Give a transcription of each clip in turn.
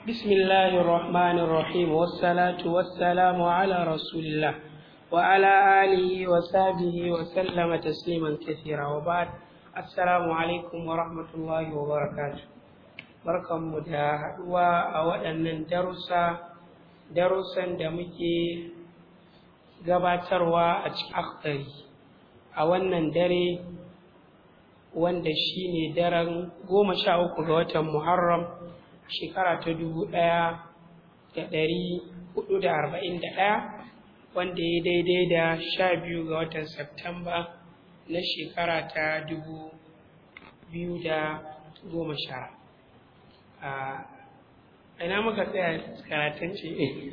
بسم الله الرحمن الرحيم والصلاة والسلام على رسول الله وعلى آله وصحبه وسلم تسليما كثيرا وبعد السلام عليكم ورحمة الله وبركاته barkanmu da haɗuwa a waɗannan darussa darussan da muke gabatarwa a cikin akhtari a wannan dare wanda shine daren goma sha uku ga watan muharram shekara ta dubu ɗaya da ɗari hudu da arba'in da ɗaya wanda ya daidai da sha biyu ga watan Septamba na shekara ta dubu biyu da goma sha a ina muka tsaya karatun ce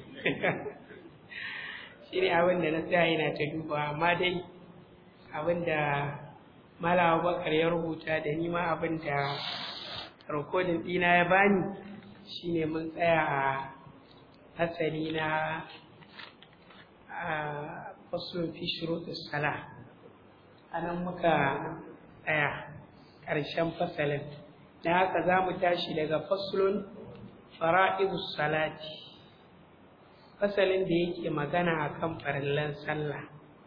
shi ne abin da na tsaya yana ta duba amma dai abin da malawa bakar ya rubuta da nima abin da rikodin ɗina ya bani shine mun tsaya a hasali na fasulun fi shuruɗus sala a nan muka tsaya ƙarshen fasalin da haka za mu tashi daga fasulun fara'idus salati fasalin da yake magana a kan farillan sallah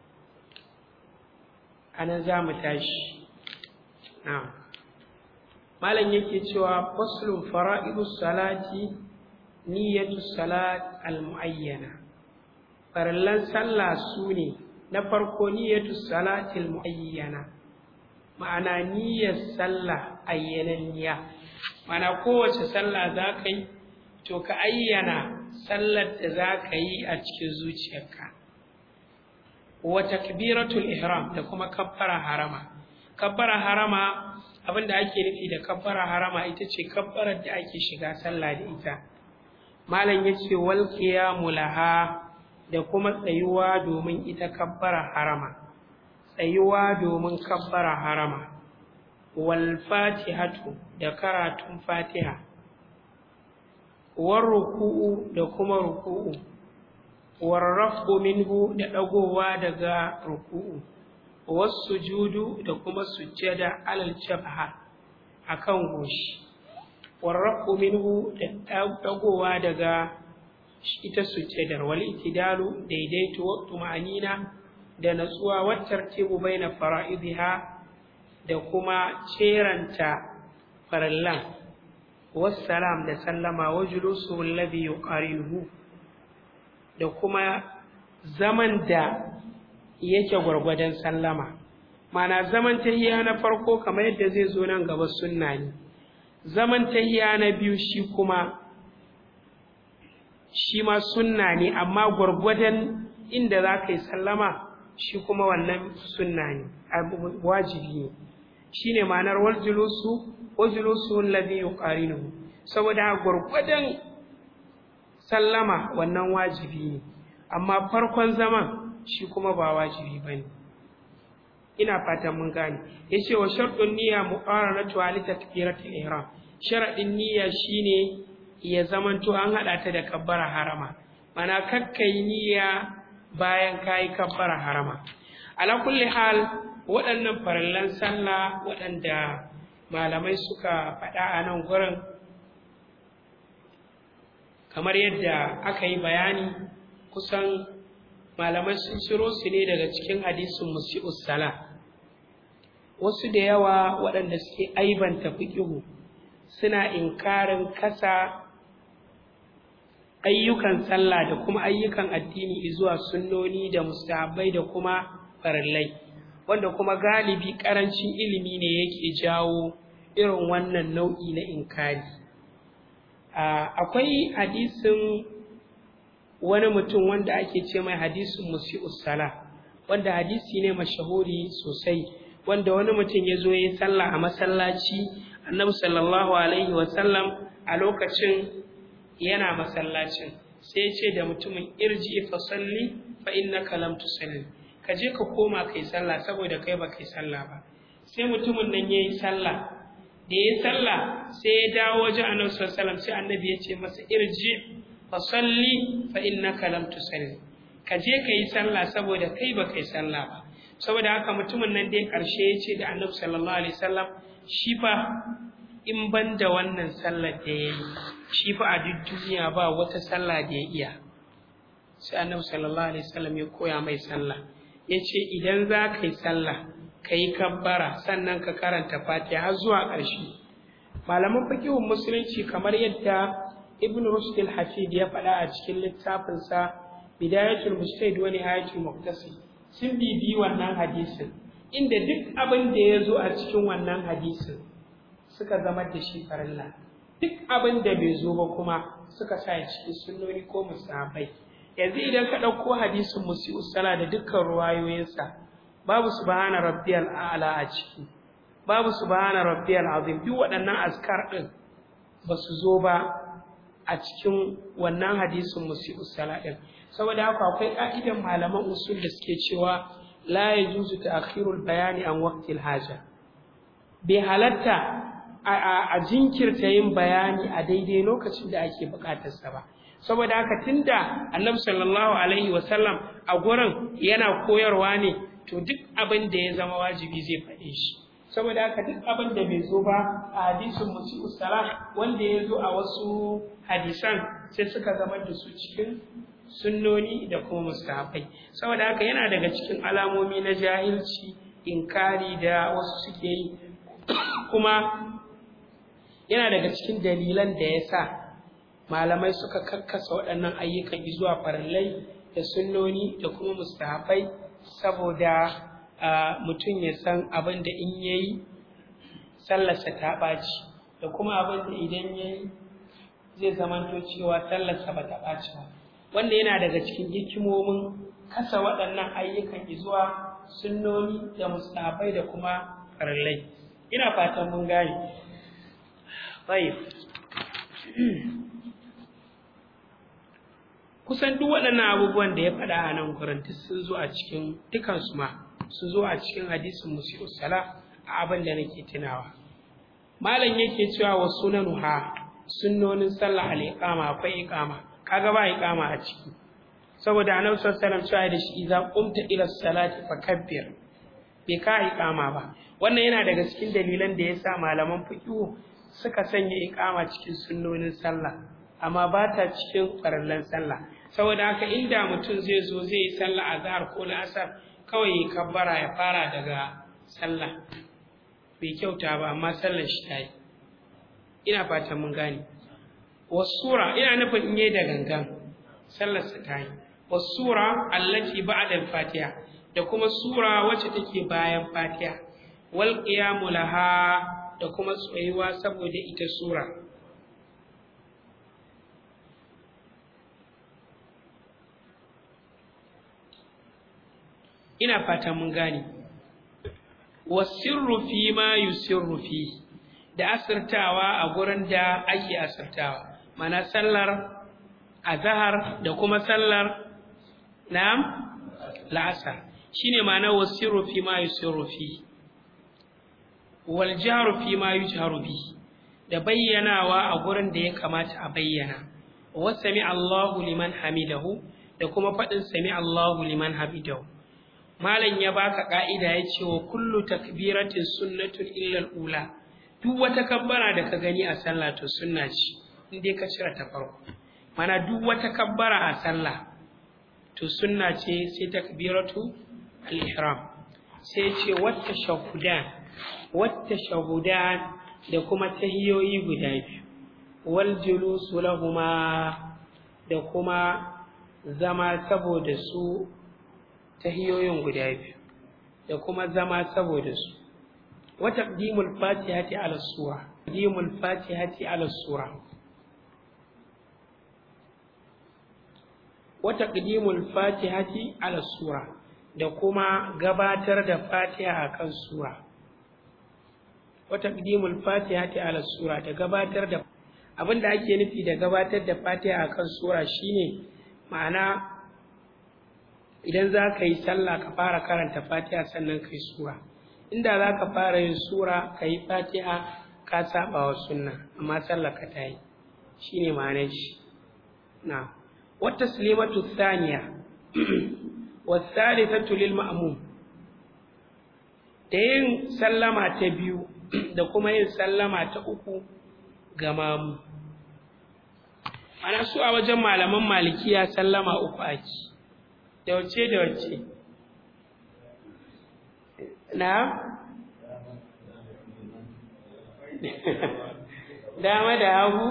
a nan za mu tashi na'am malam yake cewa faslun fara'idus salati niyyatu salat al-muayyana farallan sallah su ne na farko niyyatu salati al-muayyana ma'ana niyyar sallah ayyananniya ma'ana kowace sallah za ka yi to ka ayyana sallar da za ka yi a cikin zuciyarka wa takbiratul ihram da kuma kabbara harama kabbara harama abin da ake nufi da kabbara harama ita ce kabbarar da ake shiga sallah da ita malam ya ce wal qiyamu laha da kuma tsayuwa domin ita kabbara harama tsayuwa domin kabbara harama wal fatihatu da karatun fatiha war ruku'u da kuma ruku'u war raf'u minhu da dagowa daga ruku'u wasujudu da kuma sujjada alal jabha akan goshi warraku minhu da dagowa daga ita sujjadar wal itidalu daidaito wa tumanina da natsuwa wa tartibu baina fara'idha da kuma ceranta farallan wassalam da sallama wa julusu alladhi yuqarinuhu da kuma zaman da yake gwargwadon sallama mana zaman tahiya na farko kamar yadda zai zo nan gaba sunna ne zaman tahiya na biyu shi kuma shi ma sunna ne amma gwargwadon inda za ka yi sallama shi kuma wannan sunna ne wajibi ne shi ne ma'anar waljulusu waljulusu alladhi yuqarinuhu saboda gwargwadon sallama wannan wajibi ne amma farkon zaman shi kuma ba wajibi ba ne ina fatan mun gane ya ce wa sharɗin niyya muqaranatu ali takbiratul ihram sharaɗin niyya shine ya zamanto an haɗa ta da kabbara harama mana kakkai niyya bayan kayi kabbara harama ala kulli hal waɗannan farallan sallah waɗanda malamai suka faɗa a nan gurin kamar yadda aka yi bayani kusan malamai sun ciro su ne daga cikin hadisin musi'us sala wasu da yawa waɗanda suke aibanta fiƙihu suna inkarin kasa ayyukan sallah da kuma ayyukan addini zuwa sunnoni da mustahabbai da kuma farillai wanda kuma galibi ƙarancin ilimi ne yake jawo irin wannan nau'i na inkari akwai hadisin wani mutum wanda ake ce mai hadisin musi'us sala wanda hadisi ne mashahuri sosai wanda wani mutum ya zo ya yi sallah a masallaci annabi sallallahu alaihi wasallam a lokacin yana masallacin sai ya ce da mutumin irji fa salli fa innaka lam tusalli ka je ka koma kai sallah saboda kai ba kai sallah ba sai mutumin nan yayi sallah da yayi sallah sai ya dawo wajen annabi sallallahu alaihi wasallam sai annabi ya ce masa irji fasalli fa innaka lam tusalli ka je ka yi sallah saboda kai ba kai sallah ba saboda haka mutumin nan dai karshe ya ce da annabi sallallahu alaihi wasallam shi fa in ban da wannan sallar da ya yi shi fa a duk duniya ba wata sallah da ya iya sai annabi sallallahu alaihi wasallam ya koya mai sallah ya ce idan za ka yi sallah ka yi kabbara sannan ka karanta fatiha har zuwa ƙarshe malaman fikihun musulunci kamar yadda ibn rushd al-hafid ya faɗa a cikin littafinsa bidayatul mujtahid wa nihayatul muqtasid sun bibi wannan hadisin inda duk abin da ya zo a cikin wannan hadisin suka zama da shi farilla duk abin da bai zo ba kuma suka sa cikin sunnoni ko musahabai yanzu idan ka ɗauko hadisin musi'u sala da dukkan ruwayoyinsa babu subhana rabbiyal a'la a ciki babu subhana rabbiyal azim duk waɗannan askar ɗin ba su zo ba a cikin wannan hadisin musi'u sala ɗin saboda haka akwai ƙa'idan malaman usul da suke cewa la yajuzu ta'khirul bayani an waqtil haja bai halatta a jinkirta yin bayani a daidai lokacin da ake buƙatarsa ba saboda haka tunda annabi sallallahu alaihi wasallam a gurin yana koyarwa ne to duk abin da ya zama wajibi zai faɗe shi saboda haka duk abin da bai zo ba a hadisin musi'u salah wanda ya zo a wasu hadisan sai suka zama da su cikin sunnoni da kuma mustahabai saboda haka yana daga cikin alamomi na jahilci inkari da wasu suke yi kuma yana daga cikin dalilan da ya sa malamai suka karkasa waɗannan ayyukan zuwa farillai da sunnoni da kuma mustahabai saboda mutum ya san abin da in ya yi sallarsa ta ɓaci da kuma abin da idan ya yi zai zamanto cewa sallarsa ba ta ɓaci ba wanda yana daga cikin hikimomin kasa waɗannan ayyukan zuwa sunnoni da mustahabai da kuma farillai ina fatan mun gane kusan duk waɗannan abubuwan da ya faɗa a nan gurin duk sun zo a cikin dukansu ma sun zo a cikin hadisin musi'u sala a abin da nake tunawa malam yake cewa wa sunanuha sunnonin sallah al-iqama akwai iqama kaga ba iqama a ciki saboda annabi sallallahu alaihi wasallam cewa da shi idza qumta ila salati fakabbir bai ka iqama ba wannan yana daga cikin dalilan da yasa malaman fiqh suka sanya iqama cikin sunnonin sallah amma ba ta cikin farallan sallah saboda haka inda mutum zai zo zai yi sallah azhar ko la'asar kawai ya kabbara ya fara daga sallah bai kyauta ba amma sallar shi ta yi ina fatan mun gane wasura ina nufin in yi da gangan sallar sa ta yi wasura allati ba'da al-fatiha da kuma sura wacce take bayan fatiha wal qiyamu laha da kuma tsayuwa saboda ita sura ina fata mun gane wasirru fi ma yusirru fi da asirtawa a gurin da ake asirtawa mana sallar azhar da kuma sallar na'am la'asar shine ma'ana wasirru fi ma yusirru fi wal jahru fi ma yujharu bi da bayyanawa a gurin da ya kamata a bayyana wa sami Allahu liman hamidahu da kuma faɗin sami Allahu liman hamidahu malam ya baka ka'ida ya ce wa kullu takbiratin sunnatun illa ula duk wata kabbara da ka gani a sallah to sunna ce in dai ka cire ta farko mana duk wata kabbara a sallah to sunna ce sai takbiratu al-ihram sai ce wata shahudan wata shahudan da kuma tahiyoyi guda biyu wal julusu lahuma da kuma zama saboda su tahiyoyin guda biyu da kuma zama saboda su wa taqdimul fatihati ala sura taqdimul fatihati ala sura wa taqdimul fatihati ala sura da kuma gabatar da fatiha akan sura wa taqdimul fatihati ala sura da gabatar da abinda ake nufi da gabatar da fatiha akan sura shine ma'ana idan za ka yi sallah ka fara karanta fatiha sannan ka yi sura inda za ka fara yin sura ka yi fatiha ka saba wa sunna amma sallah ka ta yi shi ne ma'anar shi na wata sulimatu thaniya wasalisatu lil ma'mum da yin sallama ta biyu da kuma yin sallama ta uku ga mamu ana su a wajen malaman malikiya sallama uku ake da wace da wace na dama da hagu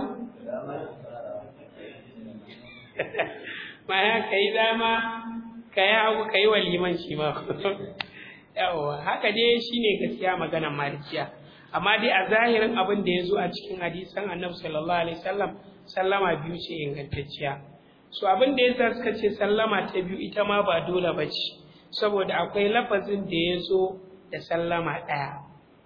ma'ana ka yi dama ka yi hagu ka yi waliman shi ma yawa haka dai shine gaskiya maganar malikiya amma dai a zahirin abin da ya zo a cikin hadisan annabi sallallahu alaihi wasallam sallama biyu ce ingantacciya so abin da yasa suka ce sallama ta biyu ita ma ba dole ba ce saboda akwai lafazin da ya zo da sallama ɗaya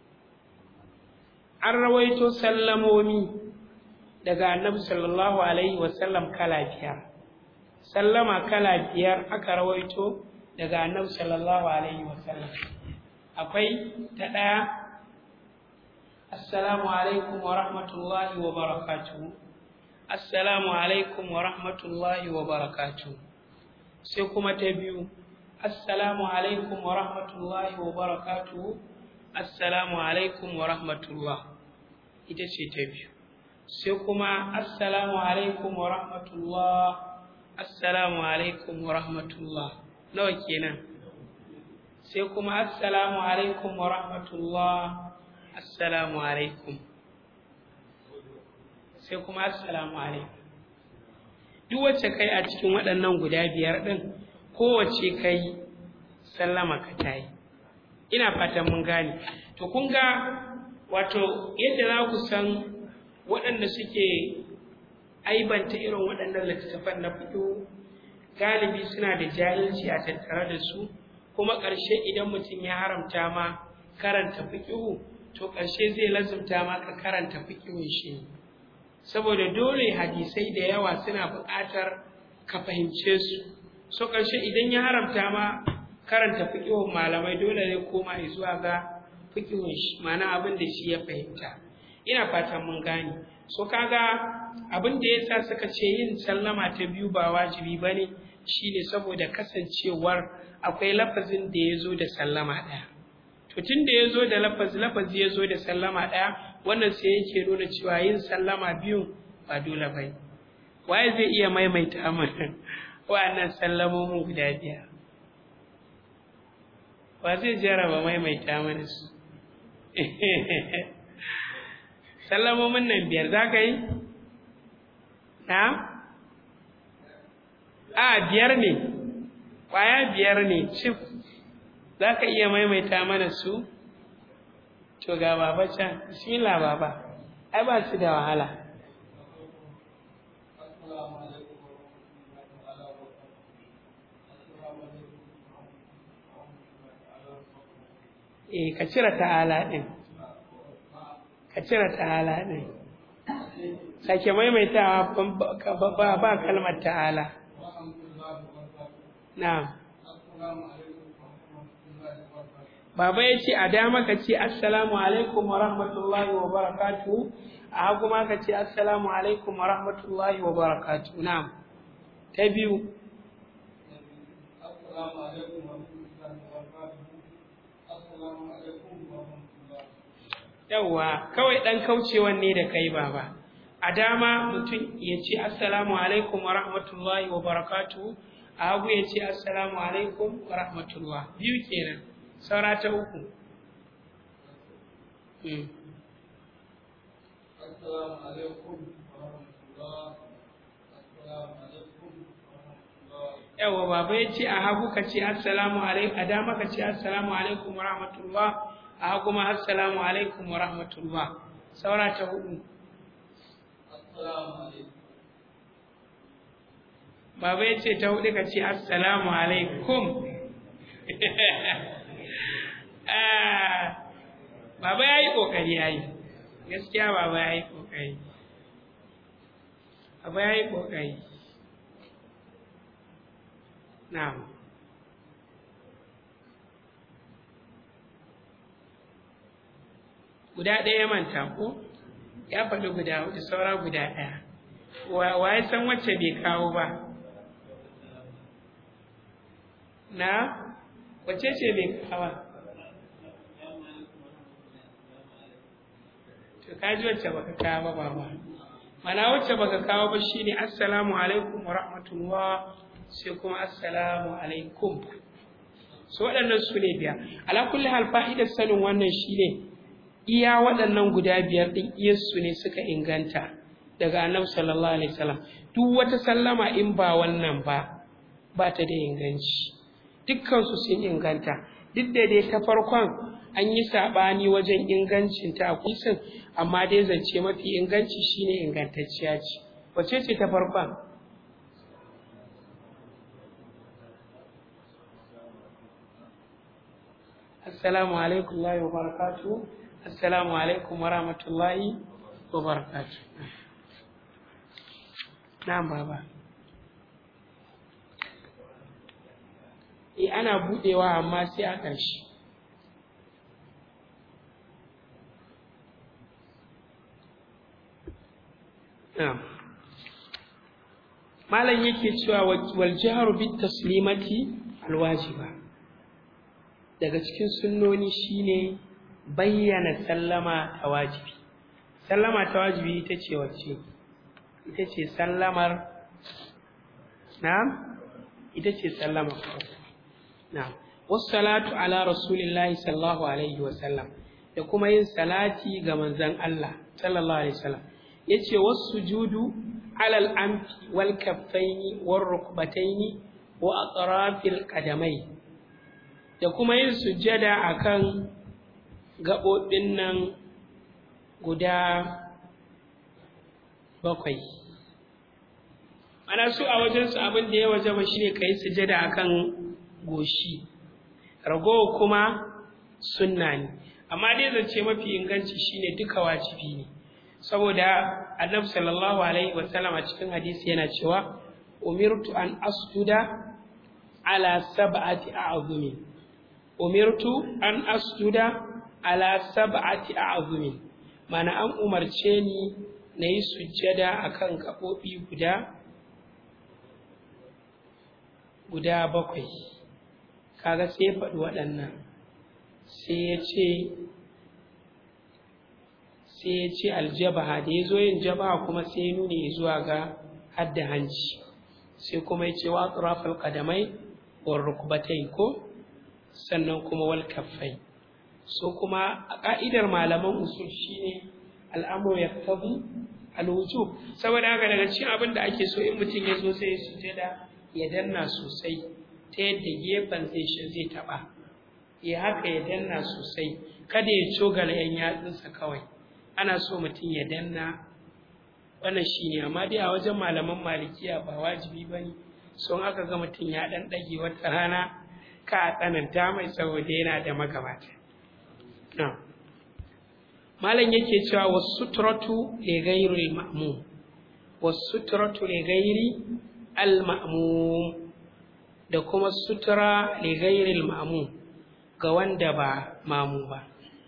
an rawaito sallamomi daga annabi sallallahu alaihi wasallam kala biyar sallama kala biyar aka rawaito daga annabi sallallahu alaihi wasallam akwai ta ɗaya assalamu alaikum wa rahmatullahi wa barakatuhu assalamu alaikum wa rahmatullahi wa barakatuhu sai kuma ta biyu assalamu alaikum wa rahmatullahi wa barakatuhu assalamu alaikum wa rahmatullah ita ce ta biyu sai kuma assalamu alaikum wa rahmatullah assalamu alaikum wa rahmatullah nawa kenan sai kuma assalamu alaikum wa rahmatullah assalamu alaikum sai kuma assalamu alaikum duk wacce kai a cikin waɗannan guda biyar ɗin kowace kai sallama ka ta yi ina fatan mun gane to kun ga wato yadda za ku san waɗanda suke aibanta irin waɗannan littattafan na fito galibi suna da jahilci a tattare da su kuma ƙarshe idan mutum ya haramta ma karanta fiƙihu to ƙarshe zai lazumta ma ka karanta fiƙihun shi saboda dole hadisai da yawa suna buƙatar ka fahimce su so ƙarshe idan ya haramta ma karanta fiƙihun malamai dole ne koma zuwa ga fiƙihun shi ma'ana abin da shi ya fahimta ina fatan mun gane so kaga abin da yasa suka ce yin sallama ta biyu ba wajibi bane shine saboda kasancewar akwai lafazin da ya zo da sallama ɗaya to tun da ya zo da lafazi lafazi ya zo da sallama ɗaya wannan sai yake nuna cewa yin sallama biyu ba dole ba waye zai iya maimaita mana wa'annan sallamomin guda biyar wa zai jaraba maimaita mana su sallamomin nan biyar za ka yi na a biyar ne ƙwaya biyar ne cif za ka iya maimaita mana su to ga baba can bismillah baba ai ba su da wahala eh ka cire ta'ala ɗin ka cire ta'ala ɗin sake maimaitawa ba kalmar ta'ala na'am Baba ya ce a dama ka ce assalamu alaikum wa rahmatullahi wa barakatu a hagu ma ka ce assalamu alaikum wa rahmatullahi wa barakatu na'am ta biyu yawwa kawai ɗan kaucewan ne da kai baba a dama mutum ya ce assalamu alaikum wa rahmatullahi wa barakatu a hagu ya ce assalamu alaikum wa rahmatullah biyu kenan saura ta uku yawa baba ya ce a hagu ka ce assalamu alaikum a dama ka ce assalamu alaikum wa rahmatullah a hagu ma assalamu alaikum wa rahmatullah saura ta hudu baba ya ce ta hudu ka ce assalamu alaikum baba ya yi ƙoƙari ya yi gaskiya baba ya yi ƙoƙari baba ya yi ƙoƙari na'am guda ɗaya manta ko ya faɗi guda hudu saura guda ɗaya wa ya san wacce bai kawo ba na wace ce bai kawo to ka ji wacce baka kawo ba ba mana wacce baka kawo ba shine assalamu alaikum wa rahmatullah sai kuma assalamu alaikum so waɗannan su ne biyar ala kulli hal fa'idar sanin wannan shine iya waɗannan guda biyar ɗin iyarsu ne suka inganta daga annabi sallallahu alaihi wasallam duk wata sallama in ba wannan ba ba ta da inganci dukkan su sun inganta duk da dai ta farkon an yi saɓani wajen ingancin ta kusin amma dai zance mafi inganci shine ingantacciya ce wace ce ta farkon assalamu alaikum wa barakatuh assalamu alaikum wa rahmatullahi wa barakatuh na'am baba eh ana budewa amma sai a ƙarshe na'am malam yake cewa wal jahru bit taslimati alwajiba daga cikin sunnoni shine bayyana sallama ta wajibi sallama ta wajibi ita ce wacce ita ce sallamar na'am ita ce sallama na'am wassalatu ala rasulillahi sallallahu alaihi wa sallam da kuma yin salati ga manzon Allah sallallahu alaihi wasallam yace wasujudu ala al-anfi wal kaffaini war rukbataini wa atrafil qadamai da kuma yin sujjada akan gaɓoɓin nan guda bakwai ana su a wajensu abin da ya waje ba shine ka yi sujada a kan goshi ragowa kuma sunna ne amma dai zance mafi inganci shine duka wajibi ne saboda annabi sallallahu alaihi wasallam a cikin hadisi yana cewa umirtu an asjuda ala sab'ati a'zumin umirtu an asjuda ala sab'ati a'zumin mana an umarce ni na yi sujjada akan gaɓoɓi guda guda bakwai kaga sai ya faɗi waɗannan sai ya ce sai ya ce aljabaha da ya zo yin jabaha kuma sai ya nuna zuwa ga hadda hanci sai kuma ya ce wa atrafal qadamai wa rukbatai ko sannan kuma wal kaffai so kuma a ƙa'idar malaman usul shine al'amur ya tabi alwujub saboda haka daga cikin abin da ake so in mutum ya zo sai ya sujada ya danna sosai ta yadda gefen zai shi zai taɓa ya haka ya danna sosai kada ya cogala yan yatsunsa kawai ana so mutum ya danna wannan shine amma dai a wajen malaman malikiya ba wajibi ba ne so aka ga mutum ya ɗan ɗage wata rana ka a tsananta mai saboda yana da magabata malam yake cewa wasutratu li ghairi al-ma'mum wasutratu li ghairi al-ma'mum da kuma sutura li ghairi al-ma'mum ga wanda ba mamu ba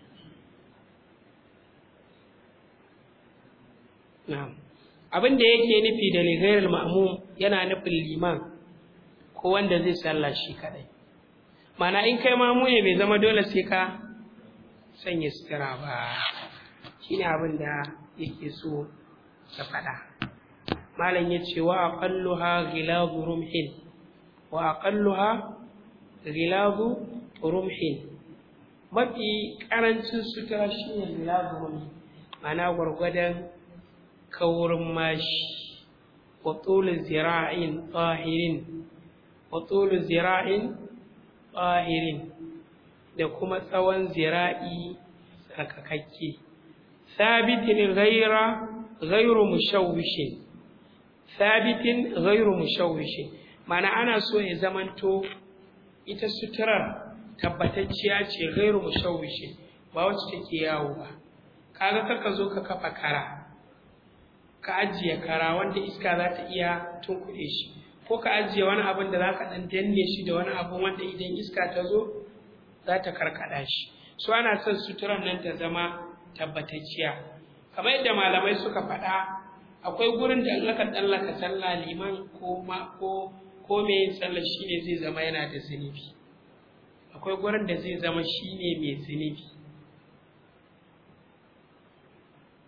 na'am abin da yake nufi da li ghairi al-ma'mum yana nufin liman ko wanda zai sallah shi kadai mana in kai mamu ne bai zama dole sai ka sanya sutura ba shi ne abin da yake so ya faɗa malam ya ce wa aqalluha ghilazu rumhin wa aqalluha ghilazu rumhin mafi ƙarancin sutura shi ne ghilazu rumhin mana gwargwadon kaurin mashi wa tsulu zira'in tsahirin wa tsulu zira'in tsahirin da kuma tsawon zira'i tsarkakakke sabitin ghaira ghairu mushawwishin sabitin ghairu mushawwishin mana ana so ya zamanto ita suturar tabbatacciya ce ghairu mushawwishin ba wacce take yawo ba kaga kaka zo ka kafa kara ka ajiye kara wanda iska za ta iya tunkuɗe shi ko ka ajiye wani abin da za ka ɗan danne shi da wani abin wanda idan iska ta zo za ta karkada shi su ana son suturan nan ta zama tabbatacciya kamar yadda malamai suka faɗa akwai gurin da in aka tsallaka sallah liman ko ma ko ko me yin sallah shine zai zama yana da zunubi akwai gurin da zai zama shine mai zunubi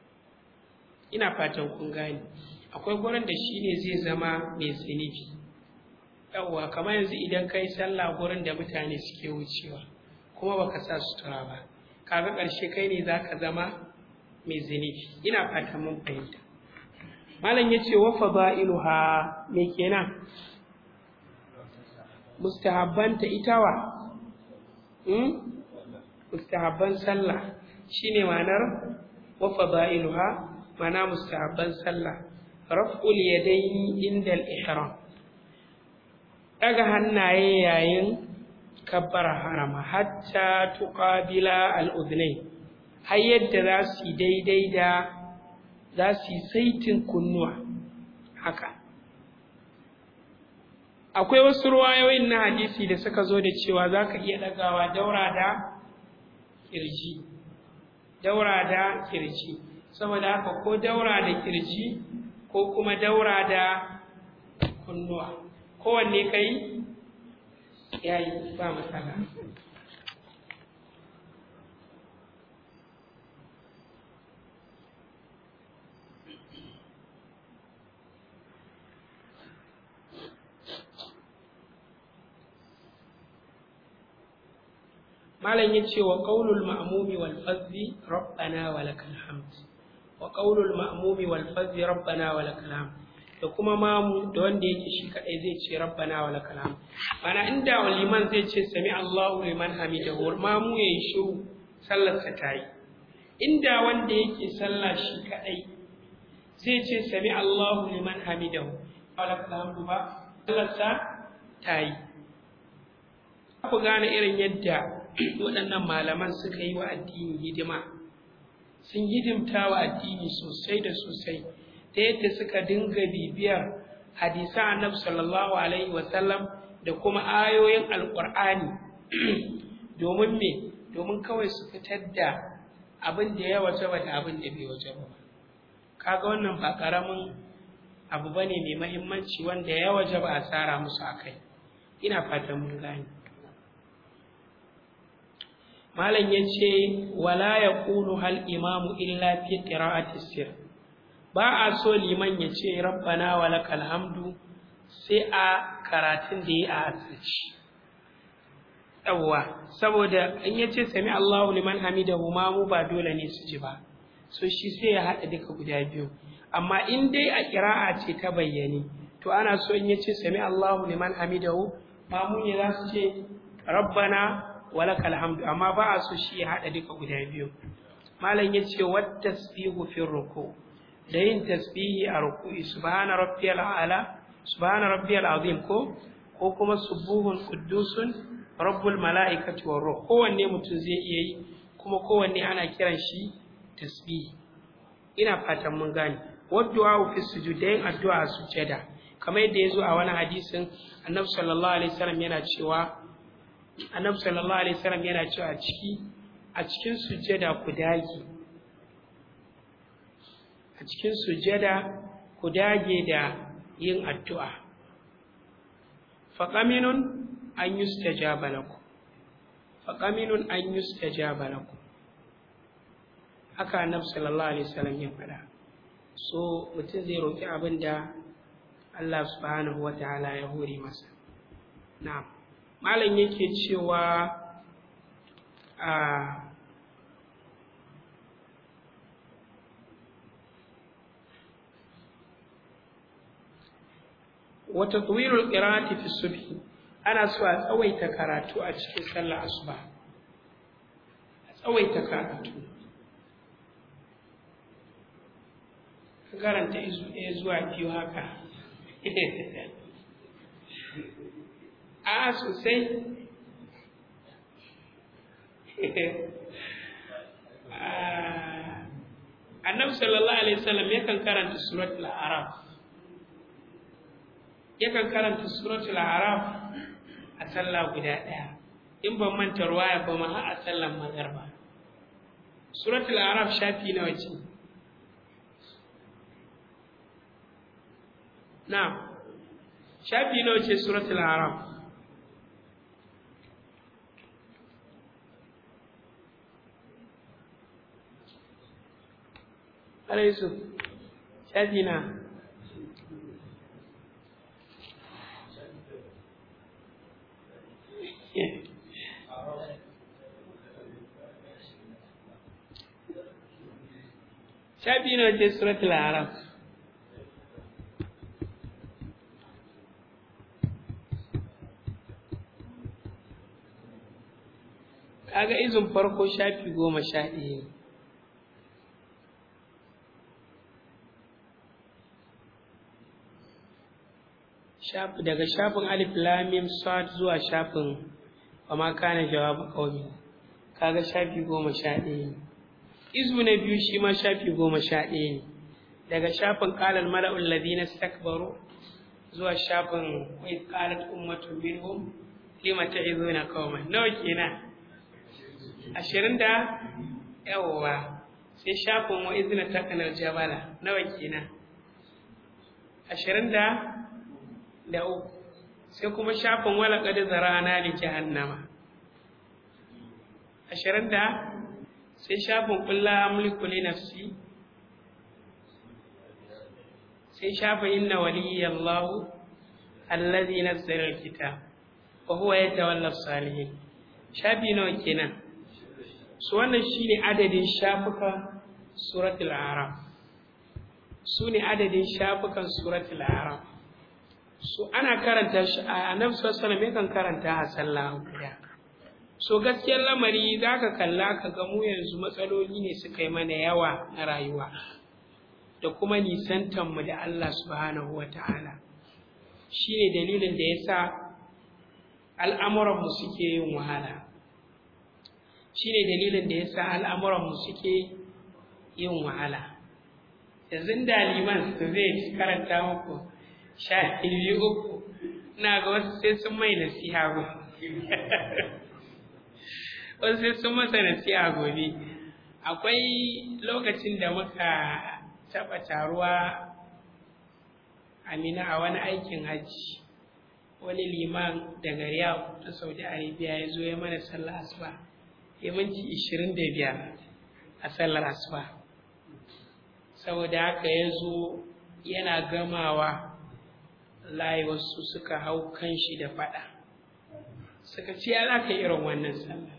ina fatan kun gane akwai gurin da shi ne zai zama mai zunubi yawwa kamar yanzu idan kai sallah gurin da mutane suke wucewa kuma baka sa sutura ba kaga ƙarshe kai ne za ka zama mai zunubi ina fatan mun fahimta malam ya ce wa fada'iluha me kenan mustahabbanta itawa hmm? mustahabban sallah shine ma'anar wa fada'iluha mana mustahabban sallah raf'ul yadaini inda al-ihram daga hannaye yayin kabbar harama hatta tuqabila al-udhnayn har yadda za su daidai da za su yi saitin kunnuwa haka akwai wasu ruwayoyin na hadisi da suka zo da cewa za ka iya ɗagawa daura da kirji daura da kirji saboda haka ko daura da kirji ko kuma daura da kunnuwa kowanne kai ya yi ba matsala malam ya ce wa ƙaunul ma'amumi wal fazzi rabbana wa lakal hamd wa ƙaunul ma'amumi wal fazzi rabbana wa lakal hamd da kuma mamu da wanda yake shi kadai zai ce rabbana wa lakal hamd mana inda liman zai ce sami Allahu liman hamidahu mamu yayi shiru sallar sa tayi inda wanda yake sallah shi kadai zai ce sami Allahu liman hamidahu wa lakal hamd ba sallar sa tayi ku gane irin yadda waɗannan malaman suka yi wa addini hidima sun hidimta wa addini sosai da sosai ta yadda suka dinga bibiyar hadisan annabi sallallahu alaihi wasallam da kuma ayoyin alƙur'ani domin me domin kawai su fitar da abin da ya waje ba da abin da bai waje ba kaga wannan ba ƙaramin abu bane mai mahimmanci wanda ya waje ba a tsara musu akai ina fatan mun gane malam ya ce wala ya ƙulu hal imamu illa fi qira'ati sir ba a so liman ya ce rabbana wa lakal hamdu sai a karatun da yi a asirci yawwa saboda in ya ce sami Allahu liman hamidahu ma mu ba dole ne su ji ba so shi sai ya haɗa duka guda biyu amma in dai a ƙira'a ce ta bayyane to ana so in ya ce sami Allahu liman hamidahu ma mu ne za su ce rabbana walakal hamdu amma ba a so shi ya haɗa duka guda biyu malam ya ce wat tasbihu fi ruku da yin tasbihi a ruku'i subhana rabbiyal a'la subhana rabbiyal azim ko ko kuma subuhun quddusun rabbul mala'ikati war ruh kowanne mutum zai iya yi kuma kowanne ana kiran shi tasbihi ina fatan mun gane waddu'a fi sujud da yin addu'a a sujada kamar yadda ya zo a wani hadisin annabi sallallahu alaihi wasallam yana cewa annabi sallallahu alaihi wasallam yana cewa a ciki a cikin sujjada ku dage a cikin sujjada ku dage da yin addu'a faqaminun an yustajaba lakum faqaminun an yustajaba lakum haka annabi sallallahu alaihi wasallam ya faɗa so mutum zai roki abin da Allah subhanahu wa ta'ala ya hore masa na'am malam yake cewa a wata tuwirul qira'ati fi subhi ana so a tsawaita karatu a cikin sallar asuba a tsawaita karatu karanta izu ɗaya zuwa biyu haka a sosai annabi sallallahu alaihi wasallam yakan karanta suratul araf yakan karanta suratul araf a sallah guda ɗaya in ban manta ruwaya ba ma har a sallan magarba suratul araf shafi nawa ce na shafi nawa ce suratul araf alaisu shafi na shafi na wace suratul araf kaga izin farko shafi goma sha ɗaya ne daga shafin alif lamim sad zuwa shafin wa ma kana jawabu qaumi kaga shafi goma sha ɗaya ne izu na biyu shi ma shafi goma sha ɗaya ne daga shafin qalal mala'ul ladina istakbaru zuwa shafin wa qalat ummatun minhum lima ta'izuna qauman nawa kenan ashirin da yawwa sai shafin wa izina takanar jabala nawa kenan ashirin da da uku sai kuma shafin wala ƙadi zarana da jahannama ashirin da sai shafin kulla mulku li nafsi sai shafin inna waliyallahu allazi nazzala alkitab wa huwa yatawalla salihin shafi nawa kenan su wannan shine adadin shafukan suratul araf su ne adadin shafukan suratul araf su ana karanta shi a annabi sallallahu alaihi kan karanta a sallah guda so gaskiyar lamari zaka kalla ka ga mu yanzu matsaloli ne suka yi mana yawa na rayuwa da kuma nisantan mu da Allah subhanahu wataala shine dalilin da yasa al'amuran mu suke yin wahala shine dalilin da yasa al'amuran mu suke yin wahala yanzu da liman zai karanta muku sha biyu uku ina ga wasu sai sun mai nasiha ba wasu sai sun masa nasiha gobe akwai lokacin da muka taɓa taruwa amina a wani aikin hajji wani liman daga riyadh ta saudi arabia ya zo ya mana sallah asuba ya minti ishirin da biyar a sallar asuba saboda haka ya zo yana gamawa layi wasu suka hau kan shi da faɗa suka ce ya za ka irin wannan sallah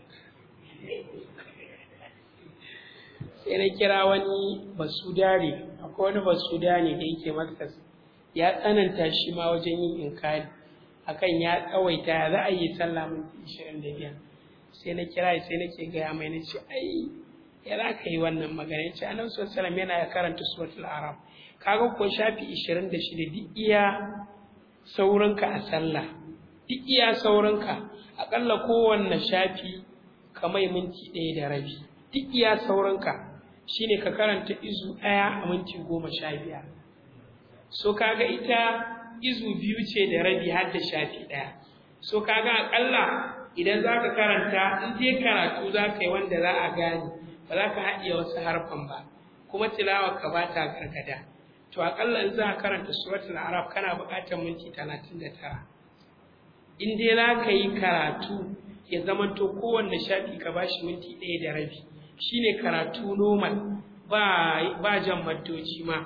sai na kira wani basudare akwai wani basudare da yake markas ya tsananta shi ma wajen yin inkari akan ya tsawaita ya za a yi sallah minti ishirin da biyar sai na kira sai nake gaya mai na ce ai ya za ka yi wannan magana ya ce annabi sallallahu yana ya karanta suratul arab kaga ko shafi ishirin da shida duk iya saurinka a sallah duk iya saurinka aƙalla kowanne shafi ka mai minti ɗaya da rabi duk iya saurinka shine ka karanta izu ɗaya a minti goma sha biyar so kaga ita izu biyu ce da rabi har da shafi ɗaya so kaga aƙalla idan za ka karanta in dai karatu za ka yi wanda za a gane ba za ka haɗiye wasu harfan ba kuma tilawa ka ba ta gargada to aƙalla in za ka karanta suratul arab kana buƙatar minti talatin da tara in dai za ka yi karatu ya zamanto kowanne shafi ka ba shi minti ɗaya da rabi shine karatu normal ba ba jan maddoci ma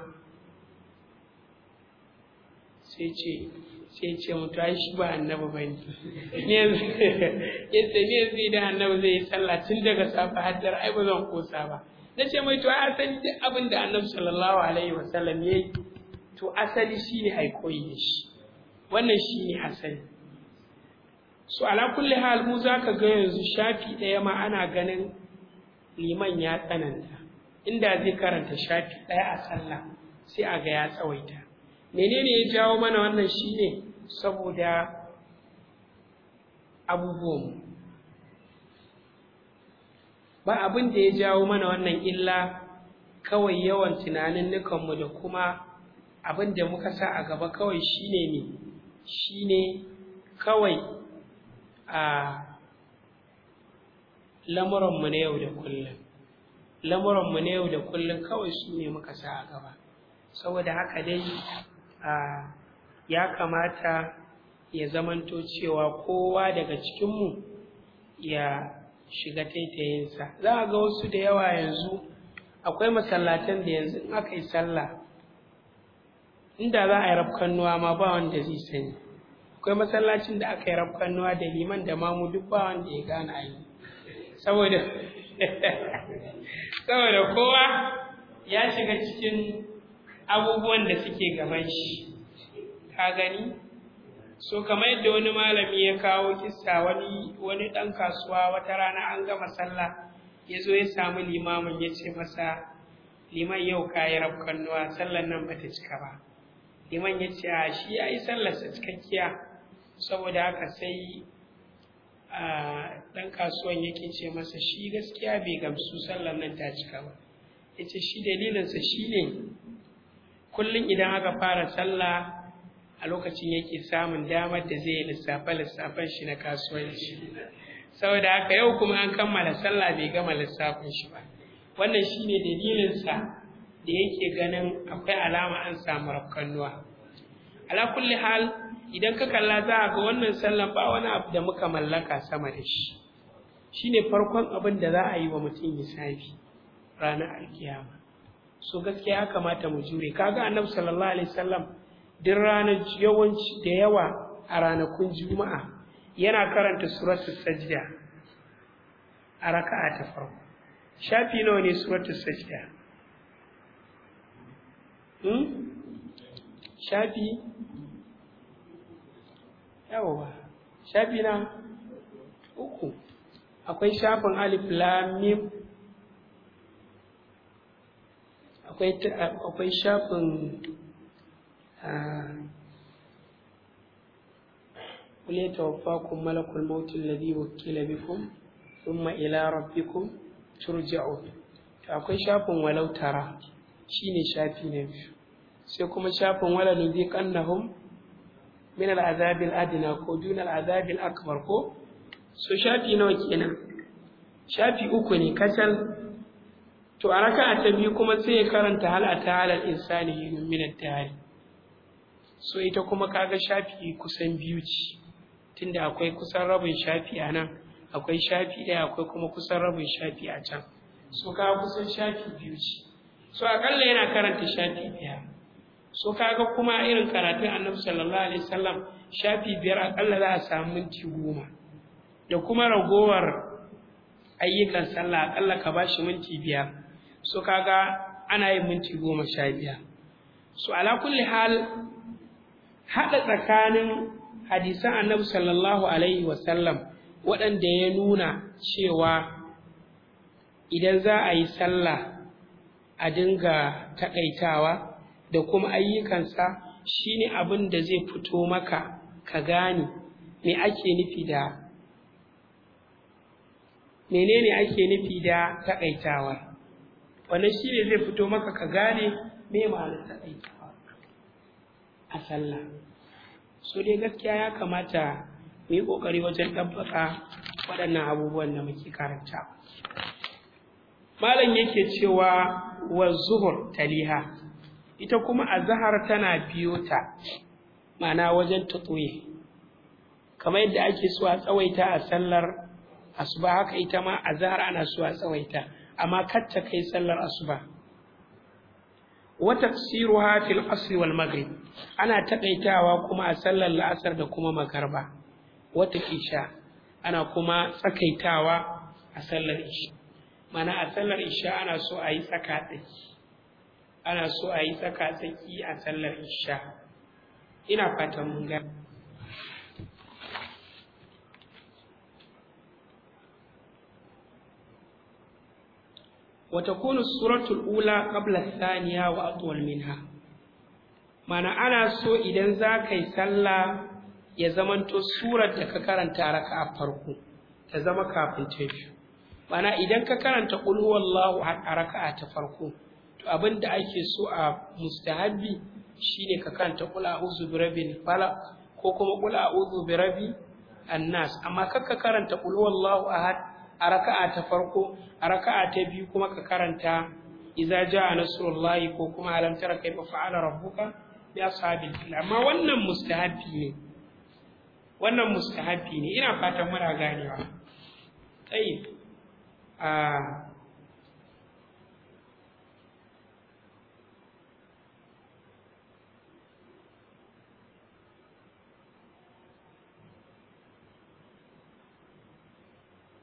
sai ce sai ce mutu ai shi ba annabi ba ne yanzu yadda ne yanzu idan annabi zai yi sallah tun daga safa haddar ai ba zan kosa ba na ce mai to asali duk abin da annabi sallallahu alaihi wasallam ya yi to asali shine ai koyi da shi wannan shine asali so ala kulli hal mu zaka ga yanzu shafi ɗaya ma ana ganin liman ya tsananta inda zai karanta shafi ɗaya a sallah sai a ga ya tsawaita menene ya jawo mana wannan shine saboda abubuwan ba abin da ya jawo mana wannan illa kawai yawan tunanin nukanmu da kuma abin da muka sa a gaba kawai shine ne shine kawai a lamuranmu na yau da kullum lamuranmu na yau da kullum kawai su ne muka sa a gaba saboda haka dai ya kamata ya zamanto cewa kowa daga cikinmu ya shiga taitayinsa za a ga wasu da yawa yanzu akwai masallatan da yanzu in aka yi sallah inda za a yi rafkannuwa ma ba wanda zai sani akwai masallacin da aka yi rafkannuwa da liman da mamu duk ba wanda ya gane a yi saboda saboda kowa ya shiga cikin abubuwan da suke gaban shi ka gani so kamar yadda wani malami ya kawo kissa wani wani ɗan kasuwa wata rana an gama sallah ya zo ya samu limamin ya ce masa liman yau ka yi rafkannuwa sallar nan bata cika ba liman ya ce a shi ya yi sallarsa cikakkiya saboda haka sai ɗan kasuwan yake ce masa shi gaskiya bai gamsu sallar nan ta cika ba ya ce shi dalilinsa shi ne kullum idan aka fara sallah a lokacin yake samun damar da zai lissafa lissafen shi na kasuwanci saboda haka yau kuma an kammala sallah bai gama lissafin shi ba wannan shine dalilinsa da yake ganin akwai alama an samu rafkannuwa ala kulli hal idan ka kalla za a ga wannan sallan ba wani abu da muka mallaka sama da shi shine farkon abin da za a yi wa mutum hisabi ranar alkiyama so gaskiya ya kamata mu jure kaga annabi sallallahu alaihi wasallam duk ranar yawanci da yawa a ranakun juma'a yana karanta suratul sajda a raka'a ta farko shafi nawa ne suratul sajda hmm? shafi yawa shafi na uku akwai shafin alif lam mim akwai akwai shafin قل يتوفاكم ملك الموت الذي وكل بكم ثم إلى ربكم ترجعون akwai shafin walau tara shine shafi na biyu sai kuma shafin wala nuziqannahum min al'azab al'adna ko dun al'azab al'akbar ko so shafi nawa kenan shafi uku ne kacal to a raka'a ta biyu kuma sai ya karanta hal ata halal insani min ad-dahr so ita kuma kaga shafi kusan biyu ce tunda akwai kusan rabin shafi a nan akwai shafi ɗaya akwai kuma kusan rabin shafi a can so kaga kusan shafi biyu ce so akalla yana karanta shafi biyar so kaga kuma irin karatun annabi sallallahu alaihi wasallam shafi biyar akalla za a samu minti goma da kuma ragowar ayyukan sallah akalla ka ba shi minti biyar so kaga ana yin minti goma sha biyar so ala kulli hal haɗa tsakanin hadisan annabi sallallahu alaihi wasallam waɗanda ya nuna cewa idan za a yi sallah a dinga taƙaitawa da kuma ayyukansa shine abin da zai fito maka ka gane me ake nufi da menene ake nufi da taƙaitawa wannan shine zai fito maka ka gane me ma'anar taƙaitawa a sallah so dai gaskiya ya kamata mu yi ƙoƙari wajen ɗabbaka waɗannan abubuwan da muke karanta malam yake cewa wa zuhur taliha ita kuma azhar tana biyo ta ma'ana wajen tutsuye kamar yadda ake so a tsawaita a sallar asuba haka ita ma azhar ana so a tsawaita amma kar ta kai sallar asuba wa tafsiruha fil asr wal maghrib ana takaitawa kuma a sallar la'asar da kuma magarba wata isha ana kuma tsakaitawa a sallar isha mana a sallar isha ana so a yi tsaka tsaki ana so a yi tsaka tsaki a sallar isha ina fatan mun ga وتكون السورة الأولى قبل الثانية وأطول منها mana ana so idan za ka yi sallah ya zamanto surar da ka karanta raka a farko ta zama kafin ta biyu mana idan ka karanta qul huwallahu a raka'a ta farko to abin da ake so a mustahabbi shine ka karanta qul a'udhu birabbil falaq ko kuma qul a'udhu birabbi annas amma kar ka karanta qul huwallahu ahad a raka'a ta farko a raka'a ta biyu kuma ka karanta idza jaa nasrullahi ko kuma alam tara kayfa fa'ala rabbuka bi ashabil fil amma wannan mustahabi ne wannan mustahabi ne ina fatan muna ganewa tayyib a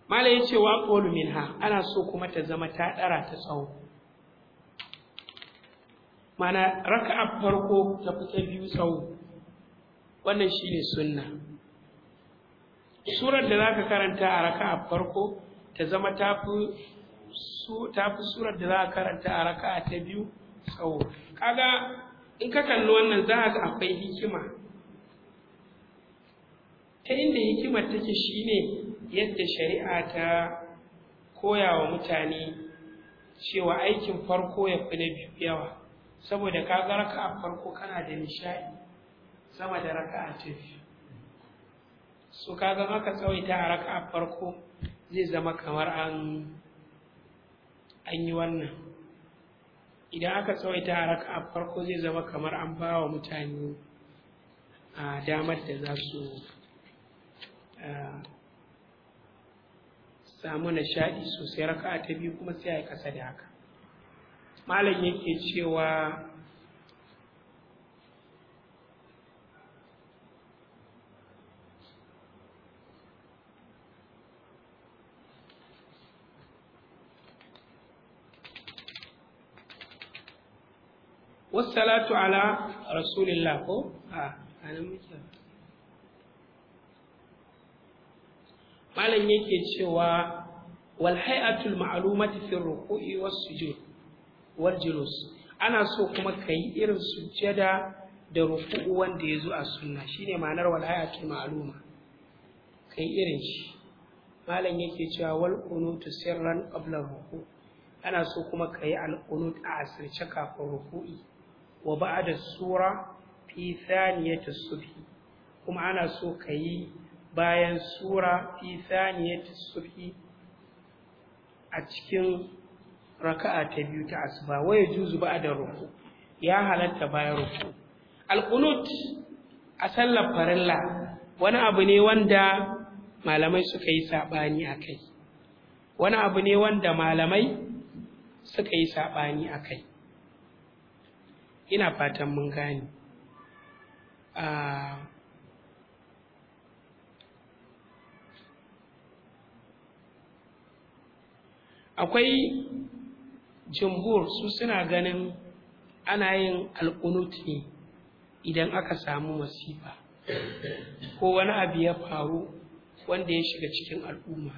mala ya ce wa ƙolu minha ana so kuma ta zama ta ɗara ta tsawo mana raka'a farko ta fi ta biyu tsawo wannan shine sunna surar da za ka karanta a raka'a farko ta zama ta fi surar da za ka karanta a raka'a ta biyu tsawo kaga in ka kalli wannan za ga akwai hikima ta inda hikimar take shine yadda shari'a ta koya wa mutane cewa aikin farko ya fi na biyu yawa saboda ka ga raka a farko kana da nishaɗi sama da raka a ta biyu so ka ga maka tsawaita a raka a farko zai zama kamar an an yi wannan idan aka tsawaita a raka a farko zai zama kamar an ba wa mutane a damar da za su samu nishaɗi sosai raka'a ta biyu kuma sai a yi ƙasa da haka malam yake cewa wassalatu ala rasulillah ko a anan muke malam yake cewa wal hay'atul ma'lumati fi ruku'i was sujud wal julus ana so kuma kai irin sujjada da ruku'u wanda yazo a sunna shine ma'anar wal hay'atul ma'luma kai irin shi malam yake cewa wal qunutu sirran qabla ruku ana so kuma kai al qunut a asirce kafin ruku'i wa ba'da sura fi thaniyati subhi kuma ana so kai bayan sura fi thaniyati subhi a cikin raka'a ta biyu ta asuba waya juzu ba'da ruku ya halatta bayan ruku alqunut a sallar farilla wani abu ne wanda malamai suka yi sabani akai wani abu ne wanda malamai suka yi sabani akai ina fatan mun gane akwai jumhur su suna ganin ana yin alƙunut ne idan aka samu masifa ko wani abu ya faru wanda ya shiga cikin al'umma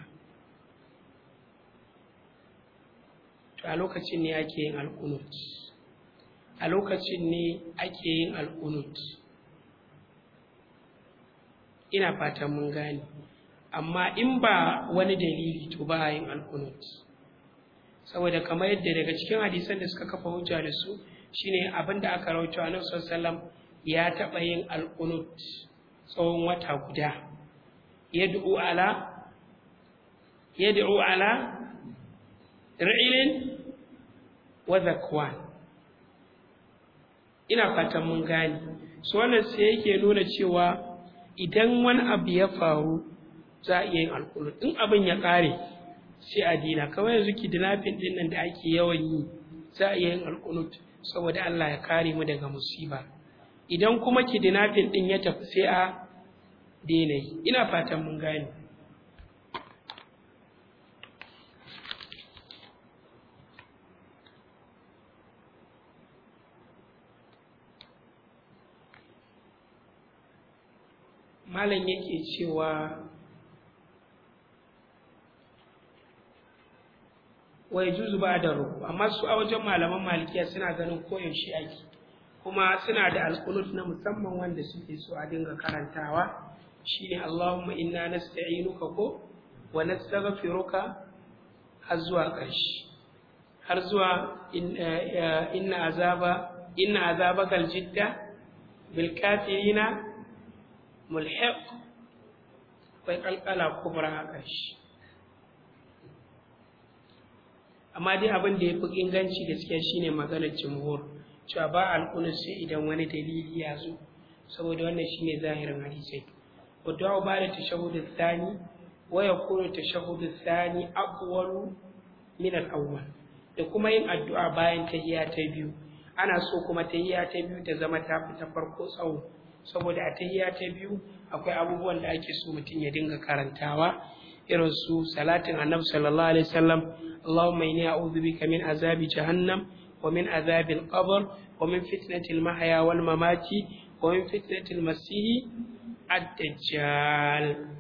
to a lokacin ne ake yin alƙunut a lokacin ne ake yin alƙunut ina fatan mun gane amma in ba wani dalili to ba yin alƙunut saboda kamar yadda daga cikin hadisan da suka kafa hujja da su shine abin da aka rawaito annabi sallallahu ya taɓa yin alqunut tsawon wata guda yad'u ala yad'u ala ra'ilin wa zakwan ina fatan mun gane su wannan sai yake nuna cewa idan wani abu ya faru za a iya yin alqunut in abin ya ƙare sai a dina kawai yanzu kidnapping din nan da ake yawan yi za a iya yin alkunut saboda Allah ya kare mu daga musiba idan kuma kidnapping din ya tafi sai a daina yi ina fatan mun gane malam yake cewa wa yajuzu ba'da ruku amma su a wajen malaman malikiya suna ganin koyaushe ake kuma suna da alqunut na musamman wanda suke so a dinga karantawa shine Allahumma inna nasta'inuka ko wa nastaghfiruka har zuwa ƙarshe har zuwa inna azaba inna azabaka aljidda bil kafirina mulhiq akwai kalkala kubra a ƙarshe amma dai abin da ya fi inganci gaskiya shine maganar jumhur cewa ba alƙunus sai idan wani dalili ya zo saboda wannan shine zahirin hadisai wa du'a ba da tashahhud thani wa yakunu tashahhud thani aqwalu min al-awwal da kuma yin addu'a bayan tahiyya ta biyu ana so kuma tahiyya ta biyu ta zama ta fi ta farko tsawo saboda a tahiyya ta biyu akwai abubuwan da ake so mutum ya dinga karantawa irin su salatin annabi sallallahu alaihi wasallam Allahumma inni a'udhu bika min azabi jahannam wa min azabi al-qabr wa min fitnati al-mahya wal mamati wa min fitnati al-masih ad-dajjal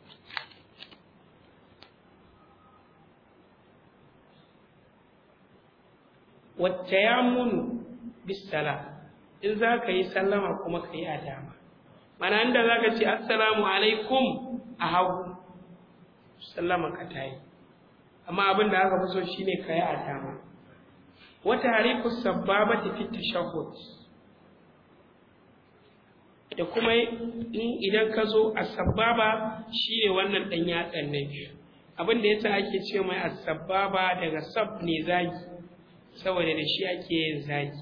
wacce ya munu bisala in za ka yi sallama kuma ka yi a dama mana inda za ka ce assalamu alaikum a hagu sallama ka ta yi amma abin da aka fi so shine ka yi a dama wata harifu sababa ta fi tashahhud da kuma idan ka zo a sababa shine wannan ɗan yatsan na biyu abin da yasa ake ce mai asababa daga sab ne zagi saboda da shi ake yin zagi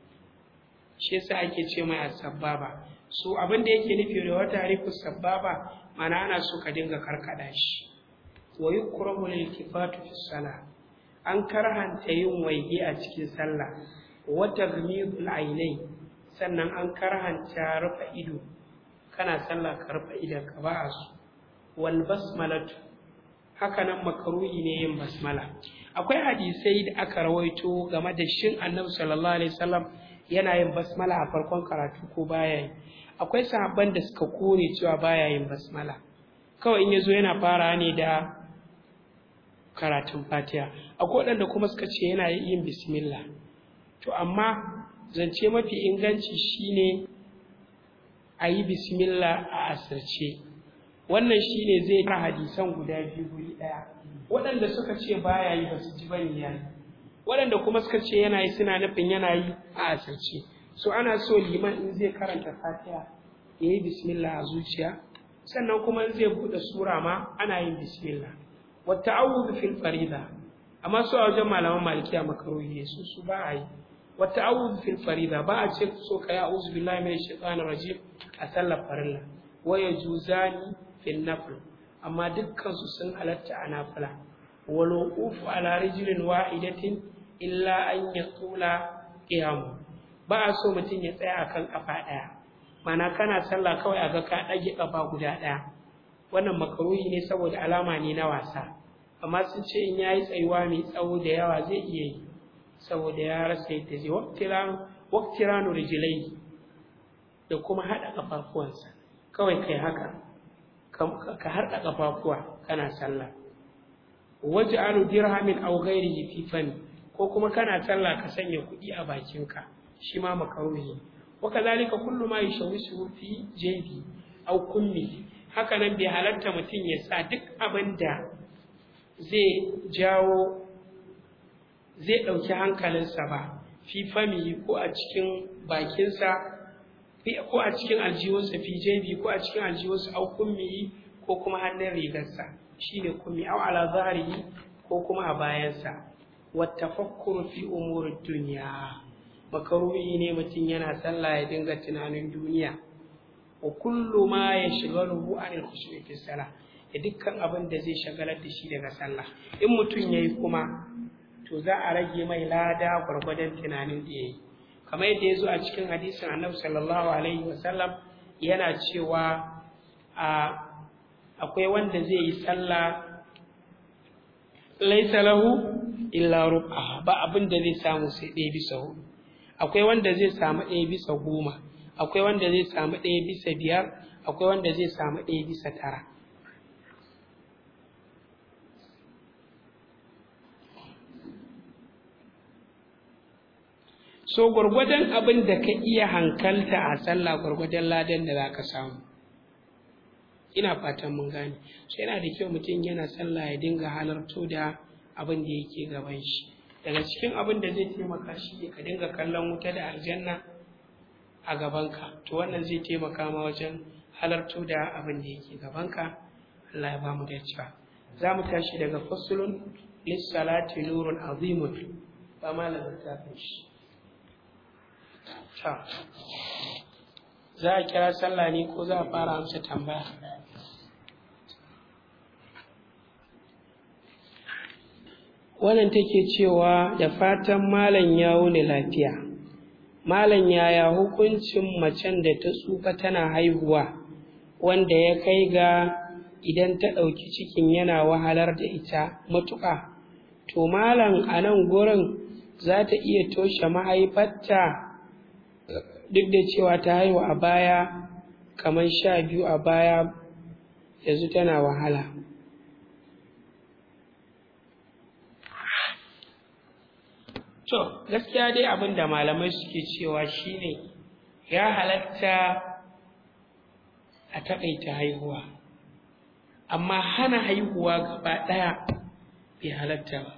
shi yasa ake ce mai asababa so abin da yake nufi da wata harifu sababa mana ana so ka dinga karkada shi wa yukrahu liltifatu fi salah an karhanta yin waige a cikin sallah wa taghmidul ainai sannan an karhanta rufe ido kana sallah ka rufe idon ka ba a so wal basmalatu haka nan makaruhi ne yin basmala akwai hadisai da aka rawaito game da shin annabi sallallahu alaihi wasallam yana yin basmala a farkon karatu ko baya yi akwai sahabban da suka kore cewa baya yin basmala kawai in yazo yana fara ne da karatun fatiha akwai waɗanda kuma suka ce yana yin bismillah to amma zance mafi inganci shine a yi bismillah a asirce wannan shine zai ta hadisan guda biyu guri ɗaya waɗanda suka ce baya yi ba su ji bane yayi waɗanda kuma suka ce yana yi suna nufin yana yi a asirce so ana so liman in zai karanta fatiha ya yi bismillah a zuciya sannan kuma in zai buɗe sura ma ana yin bismillah wata awuzu fil farida amma su a wajen malaman malikiya makaruhi ne su su ba a yi wata awuzu fil farida ba a ce so ka ya auzu billahi min shaitanir rajim a sallar farilla wa yajuzani fil nafl amma dukkan su sun halatta a nafila wal wuqufu ala rijlin wahidatin illa an yatula qiyamu ba a so mutum ya tsaya akan kafa ɗaya mana kana sallah kawai a ga ka ɗage kafa guda ɗaya wannan makaruhi ne saboda alama ne na wasa amma sun ce in yayi tsayuwa mai tsawo da yawa zai iya yi saboda ya rasa yadda zai waktiranu rijilai da kuma haɗa ƙafafuwansa kawai kai haka ka harɗa ƙafafuwa kana sallah waje alu dirhamin aw ghairihi fi fani ko kuma kana sallah ka sanya kuɗi a bakinka shi ma makaruhi wa kadhalika kullu ma yashawwisu fi jaybi aw kummi haka nan bai halatta mutum ya sa duk abin da zai jawo zai ɗauki hankalinsa ba fi fami ko a cikin bakinsa ko a cikin aljihunsa fi jebi ko a cikin aljihunsa au kummi ko kuma hannun rigarsa shine kummi au ala zahrihi ko kuma a bayansa wa tafakkuru fi umurid dunya makaruhi ne mutum yana sallah ya dinga tunanin duniya wa kullu ma yashghaluhu anil khushu'i fi salah da dukkan abin da zai shagalar da shi daga sallah in mutum yayi kuma to za a rage mai lada gwargwadon tunanin da yayi kamar yadda ya zo a cikin hadisin annabi sallallahu alaihi wasallam yana cewa a akwai wanda zai yi sallah laisa lahu illa rub'a ba abin da zai samu sai ɗaya bisa hudu akwai wanda zai samu ɗaya bisa goma akwai wanda zai samu ɗaya bisa biyar akwai wanda zai samu ɗaya bisa tara so gwargwadon abin da ka iya hankalta a sallah gwargwadon ladan da za ka samu ina fatan mun gane so yana da kyau mutum yana sallah ya dinga halarto da abin da yake gaban shi daga cikin abin da zai taimaka shi ka dinga kallon wuta da aljanna a gabanka to wannan zai taimaka ma wajen halarto da abin da yake gabanka Allah ya ba mu da cewa za mu tashi daga fasulun lissalati nurun azimun ba malamin tafin shi za a kira sallah ne ko za a fara amsa tambaya wannan take cewa da fatan malam ya wuni lafiya malam yaya hukuncin macen da ta tsufa tana haihuwa wanda ya kai ga idan ta ɗauki cikin yana wahalar da ita matuƙa to malam a nan gurin za ta iya toshe mahaifarta duk da cewa ta haihu a baya kamar sha biyu a baya yanzu tana wahala to gaskiya dai abin da malamai suke cewa shine ya halatta a taƙaita haihuwa amma hana haihuwa gaba ɗaya bai halatta ba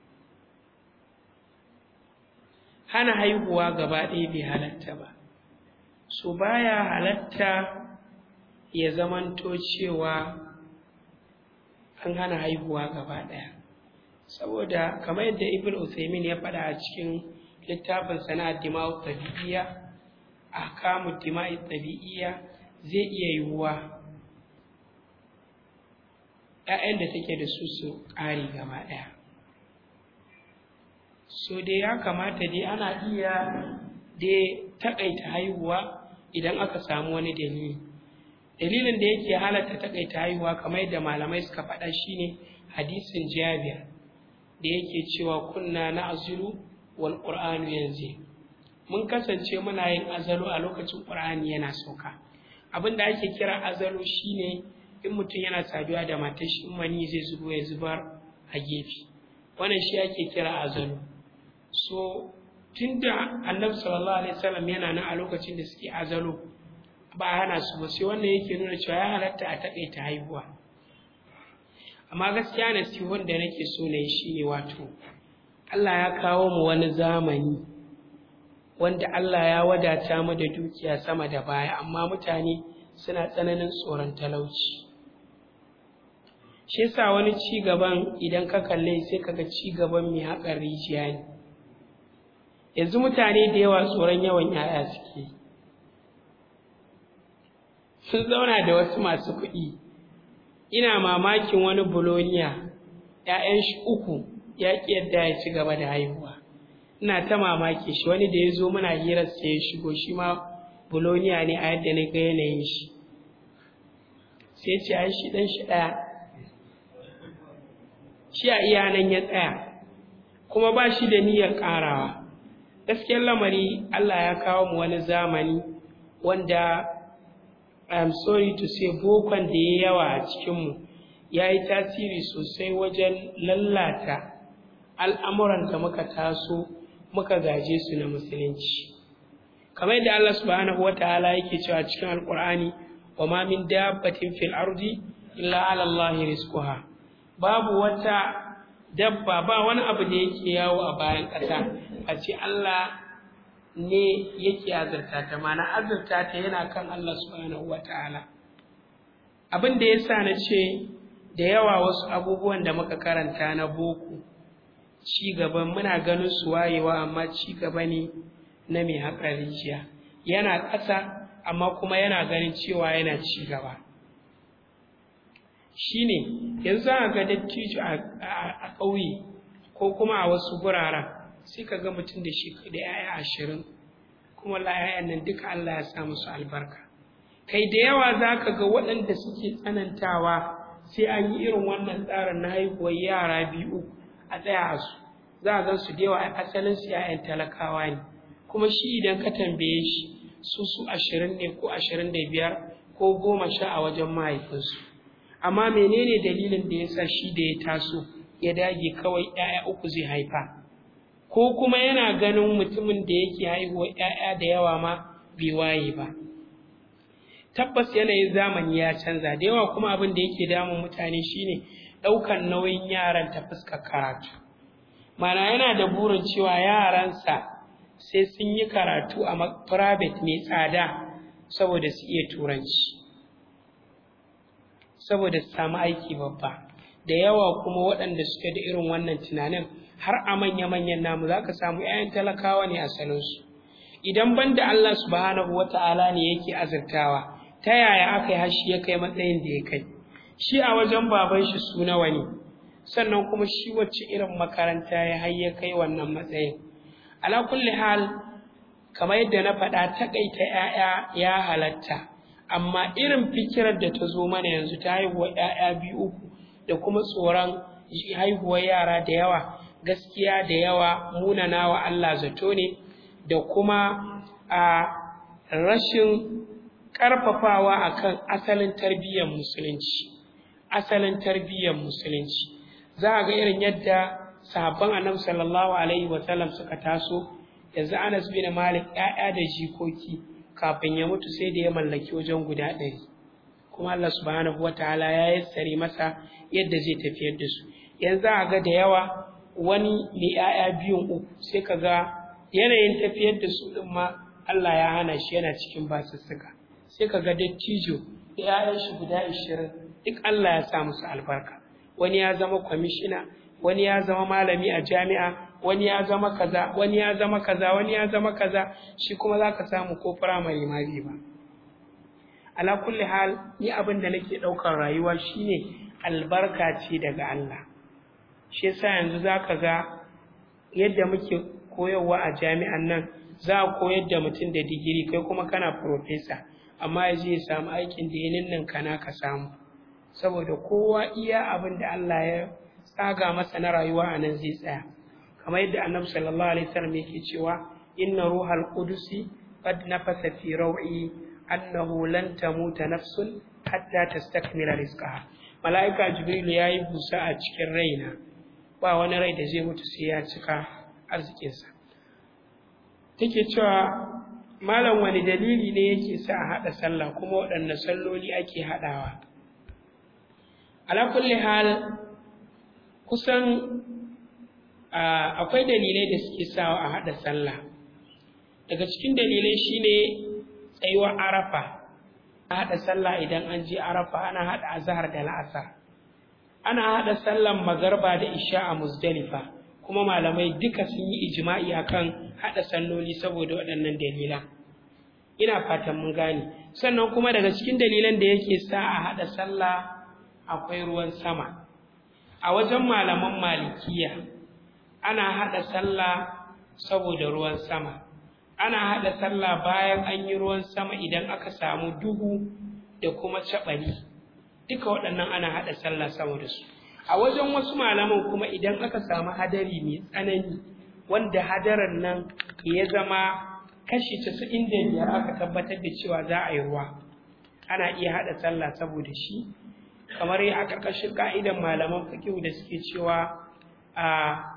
hana haihuwa gaba ɗaya bai halatta ba so baya halatta ya zamanto cewa an hana haihuwa gaba ɗaya saboda kamar yadda ibn Uthaymin ya faɗa a cikin littafin sana'ar dima'u tabi'iyya a kamun dima'i tabi'iyya zai iya yiwuwa ‘ya'yan da take da su su ƙari gaba ɗaya so dai ya kamata dai ana iya dai taƙaita haihuwa idan aka samu wani dalili dalilin da yake halatta taƙaita haihuwa kamar yadda malamai suka faɗa shine hadisin jabir da yake cewa kunna na azulu wal qur'anu yanzu mun kasance muna yin azalu a lokacin qur'ani yana sauka abin da ake kira azalu shine in mutum yana saduwa da matar shi mani zai zubo ya zubar a gefe wannan shi ake kira azalu so tunda annabi sallallahu alaihi wasallam yana nan a lokacin da suke azalu ba hana su ba sai wannan yake nuna cewa ya halatta a takaita haihuwa amma gaskiya na sihon da nake so na yi shine wato Allah ya kawo mu wani zamani wanda Allah ya wadata mu da dukiya sama da baya amma mutane suna tsananin tsoron talauci shi yasa wani ci gaban idan ka kalle sai kaga ci gaban mai haƙar rijiya ne yanzu mutane da yawa tsoron yawan 'ya'ya suke sun zauna da wasu masu kuɗi ina mamakin wani buloniya ‘ya'yan shi uku ya ƙi yadda ya ci gaba da haihuwa ina ta mamaki shi wani da ya zo muna hirar sai ya shigo shi ma buloniya ne a yadda na ga yanayin shi sai ce ai shi ɗan shi ɗaya shi a iya nan ya tsaya kuma ba shi da niyyar ƙarawa gaskiyar lamari Allah ya kawo mu wani zamani wanda I am sorry to say bokon da ya yawa a cikinmu ya yi tasiri sosai wajen lallata al'amuran da muka taso muka gaje su na musulunci kamar yadda Allah subhanahu wa ta'ala yake cewa cikin alkur'ani wa ma min dabbatin fil ardi illa ala Allah rizquha babu wata dabba ba wani abu da yake yawo a bayan ƙasa a ce Allah ne yake azurta ta mana azurta ta yana kan Allah subhanahu wata'ala abin da yasa na ce da yawa wasu abubuwan da muka karanta na boko ci gaban muna ganin su wayewa amma ci gaba ne na mai haƙa rijiya yana ƙasa amma kuma yana ganin cewa yana ci gaba shine yanzu a ga dattijo a ƙauye ko kuma a wasu guraren sai ka ga mutum da shi da ‘ya'ya ashirin kuma la ‘ya'yan nan duka Allah ya sa musu albarka kai da yawa za ka ga waɗanda suke tsanantawa sai an yi irin wannan tsarin na haihuwar yara biyu a tsaya a su za a gan su da yawa asalin su ‘ya'yan talakawa ne kuma shi idan ka tambaye shi su su ashirin ne ko ashirin da biyar ko goma sha a wajen mahaifinsu amma menene dalilin da ya sa shi da ya taso ya dage kawai ‘ya'ya uku zai haifa ko kuma yana ganin mutumin da yake haihuwa ‘ya'ya da yawa ma bai waye ba tabbas yanayin zamani ya canza da yawa kuma abin da yake damun mutane shine ɗaukan nauyin yaran ta fuskar karatu mana yana da burin cewa yaransa sai sun yi karatu a private mai tsada saboda su iya turanci saboda su samu aiki babba da yawa kuma waɗanda suke da irin wannan tunanin har a manya-manyan namu za ka samu 'ya'yan talakawa ne asalinsu idan ban da Allah subhanahu wata'ala ne yake azurtawa ta yaya aka yi hashi ya kai matsayin da ya kai shi a wajen baban shi su nawa ne sannan kuma shi wacce irin makaranta ya har ya kai wannan matsayin ala kulli hal kamar yadda na faɗa taƙaita 'ya'ya ya halatta amma irin fikirar da ta zo mana yanzu ta haihuwa ‘ya'ya biyu uku da kuma tsoron haihuwar yara da yawa gaskiya da yawa munana wa Allah zato ne da kuma a rashin ƙarfafawa akan asalin tarbiyyar musulunci asalin tarbiyyar musulunci za a ga irin yadda sahabban annabi sallallahu alaihi wasallam suka taso yanzu Anas bin Malik ‘ya'ya da jikoki kafin ya mutu sai da ya mallaki wajen guda ɗari kuma Allah subhanahu wa ta'ala ya yassare masa yadda zai tafiyar da su yanzu a ga da yawa wani mai ‘ya'ya biyun uku sai ka ga yanayin tafiyar da su ɗin ma Allah ya hana shi yana cikin basussuka sai ka ga dattijo da ‘ya'yan shi guda ashirin duk Allah ya sa musu albarka wani ya zama kwamishina wani ya zama malami a jami'a wani ya zama kaza wani ya zama kaza wani ya zama kaza shi kuma zaka samu ko firamare ma bai ba ala kulli hal ni abin da nake daukar rayuwa shine albarka ce daga Allah shi yasa yanzu zaka ga yadda muke koyarwa a jami'an nan za a koyar da mutum da digiri kai kuma kana professor amma ya je ya samu aikin da ya ninnin kana ka samu saboda kowa iya abin da Allah ya tsaga masa na rayuwa a nan zai tsaya kamar yadda annabi sallallahu alaihi wasallam yake cewa inna ruhal qudusi qad nafasa fi raw'i annahu lan tamuta nafsun hatta tastakmila rizqaha malaika jibril yayi busa a cikin raina ba wani rai da zai mutu sai ya cika arzikinsa take cewa malam wani dalili ne yake sa a haɗa sallah kuma waɗanne salloli ake haɗawa ala kulli hal kusan akwai dalilai da suke sawa a haɗa sallah daga cikin dalilai shine tsayuwar arafa a haɗa sallah idan an je arafa ana haɗa azhar da la'asar ana haɗa sallan magarba da isha a muzdalifa kuma malamai duka sun yi ijma'i akan haɗa salloli saboda waɗannan dalilan ina fatan mun gane sannan kuma daga cikin dalilan da yake sa a haɗa sallah akwai ruwan sama a wajen malaman malikiya ana haɗa sallah saboda ruwan sama ana haɗa sallah bayan an yi ruwan sama idan aka samu duhu da kuma caɓari duka waɗannan ana haɗa sallah saboda su a wajen wasu malaman kuma idan aka samu hadari mai tsanani wanda hadarin nan ya zama kashi casa'in da biyar aka tabbatar da cewa za a yi ruwa ana iya haɗa sallah saboda shi kamar a ƙarƙashin ƙa'idan malaman fikihu da suke cewa a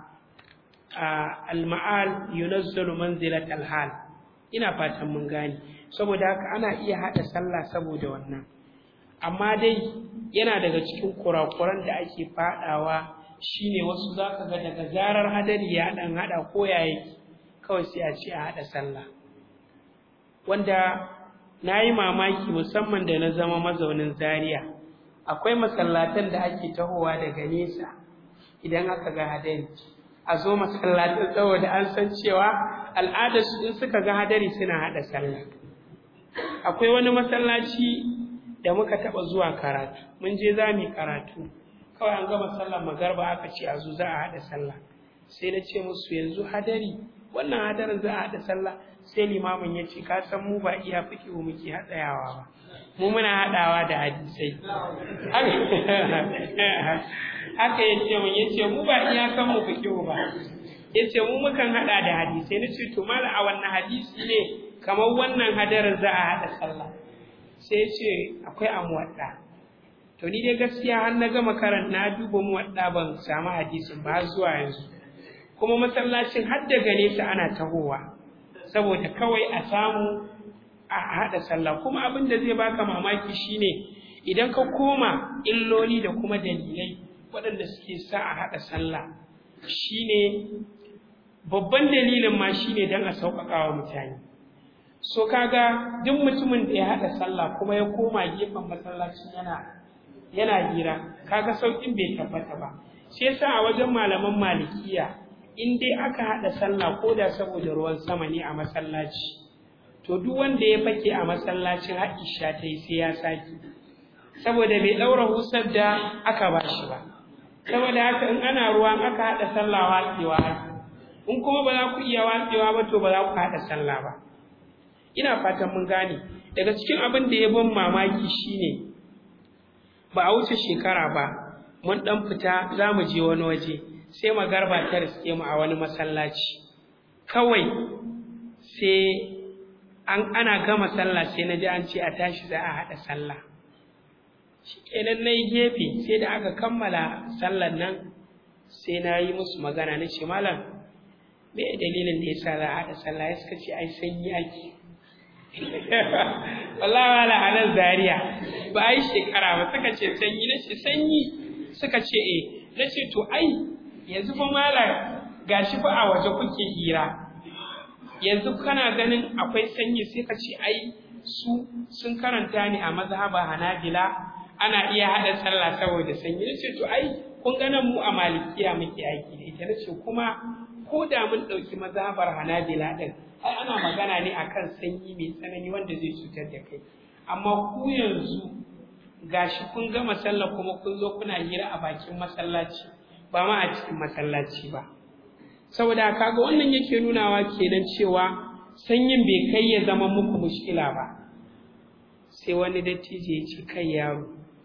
al-ma'al yunazzalu manzilat al-hal ina fatan mun gane saboda haka ana iya hada sallah saboda wannan amma dai yana daga cikin kurakuran da ake fadawa shine wasu zaka ga daga zarar hadari ya dan hada ko yayi kawai sai a ce a hada sallah wanda nayi mamaki musamman da na zama mazaunin Zaria akwai masallatan da ake tahowa daga nesa idan aka ga hadari a zo masallacin saboda an san cewa al'adar su in suka ga hadari suna hada sallah akwai wani masallaci da muka taba zuwa karatu mun je za mu karatu kawai an gama sallar magarba aka ce a zo za a hada sallah sai na ce musu yanzu hadari wannan hadarin za a hada sallah sai limamin ya ce ka san mu ba iya fikihu muke hadayawa ba mu muna hadawa da hadisai haka ya ce mun ya ce mu ba iyakan mu fikihu ba ya ce mu mukan hada da hadisai na ce to mala a wannan hadisi ne kamar wannan hadarin za a hada sallah sai ce akwai amwadda to ni dai gaskiya har na gama karan na duba muwadda ban samu hadisin ba zuwa yanzu kuma masallacin har daga nesa ana tahowa saboda kawai a samu a hada sallah kuma abin da zai baka mamaki shine idan ka koma illoli da kuma dalilai waɗanda suke sa a haɗa sallah shine babban dalilin ma shine don a sauƙaƙa wa mutane so kaga duk mutumin da ya haɗa sallah kuma ya koma gefen masallaci yana yana hira kaga sauƙin bai tabbata ba shi yasa a wajen malaman malikiya in dai aka haɗa sallah ko da saboda ruwan sama ne a masallaci to duk wanda ya fake a masallacin Aisha ta yi sai ya saki saboda bai ɗaura husar da aka ba shi ba saboda haka in ana ruwa aka haɗa sallah watsewa in kuma ba za ku iya watsewa ba to ba za ku haɗa sallah ba ina fatan mun gane daga cikin abin da ya ban mamaki shine ba a wuce shekara ba mun dan fita za mu je wani waje sai magarba ta riske mu a wani masallaci kawai sai an ana gama sallah sai na ji an ce a tashi za a haɗa sallah shi kenan na yi gefe sai da aka kammala sallar nan sai na yi musu magana na ce malam me dalilin da ya sa za a haɗa sallah ya suka ce ai sanyi ake wallahi wala a nan zaria ba a yi shekara ba suka ce sanyi na ce sanyi suka ce eh na ce to ai yanzu fa malam gashi fa a waje kuke hira yanzu kana ganin akwai sanyi sai ka ce ai su sun karanta ni a mazhaba hanabila ana iya haɗa sallah saboda sanyi na ce to ai kun ganin mu a malikiya muke aiki da ita na ce kuma ko da mun ɗauki mazhabar hanabila ɗin ai ana magana ne akan sanyi mai tsanani wanda zai cutar da kai amma ku yanzu gashi kun gama sallah kuma kun zo kuna hira a bakin masallaci ba ma a cikin masallaci ba saboda kaga wannan yake nunawa kenan cewa sanyin bai kai ya zama muku mushkila ba sai wani dattijo ya ce kai yaro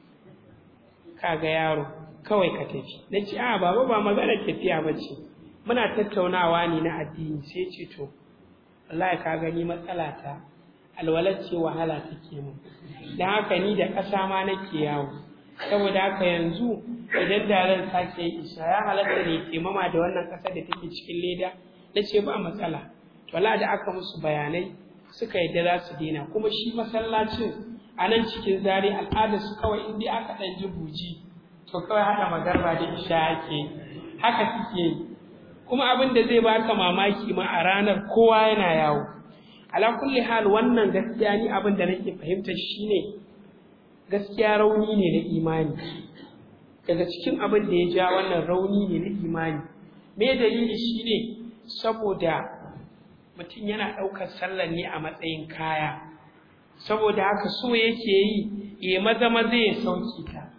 kaga yaro kawai ka tafi na ce a baba ba magana tafiya ba ce muna tattaunawa ne na addini sai ce to wallahi ka gani matsala ta alwalar ce wahala take mu dan haka ni da ƙasa ma nake yawo saboda haka yanzu idan da zan sake yi isha ya halatta ne taimama da wannan ƙasar da take cikin leda na ce ba matsala to wallahi da aka musu bayanai suka yadda za su daina kuma shi masallacin a nan cikin zare al'ada su kawai in dai aka ɗan ji buji to kawai haɗa magarba da isha ake haka suke yi kuma abin da zai baka mamaki ma a ranar kowa yana yawo ala kulli hal wannan gaskiya ni abin da nake fahimta shine gaskiya rauni ne na imani daga cikin abin da ya ja wannan rauni ne na imani me dalili shine saboda mutum yana ɗaukar sallar ne a matsayin kaya saboda haka so yake yi ya maza maza ya sauki ta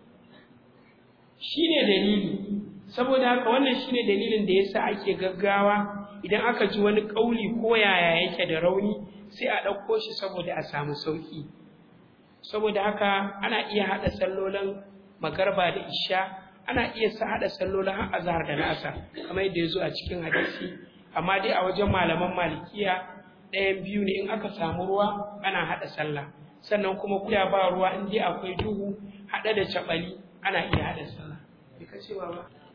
shine dalili saboda haka wannan shine dalilin da yasa ake gaggawa idan aka ji wani kauli ko yaya yake da rauni sai a ɗauko shi saboda a samu sauki saboda haka ana iya haɗa sallolin magarba da isha ana iya sa haɗa sallolin har azhar da nasa kamar yadda ya zo a cikin hadisi amma dai a wajen malaman malikiya ɗayan biyu ne in aka samu ruwa ana haɗa sallah sannan kuma kuya ba ruwa in dai akwai duhu haɗe da caɓali ana iya haɗa sallah me ka ce ba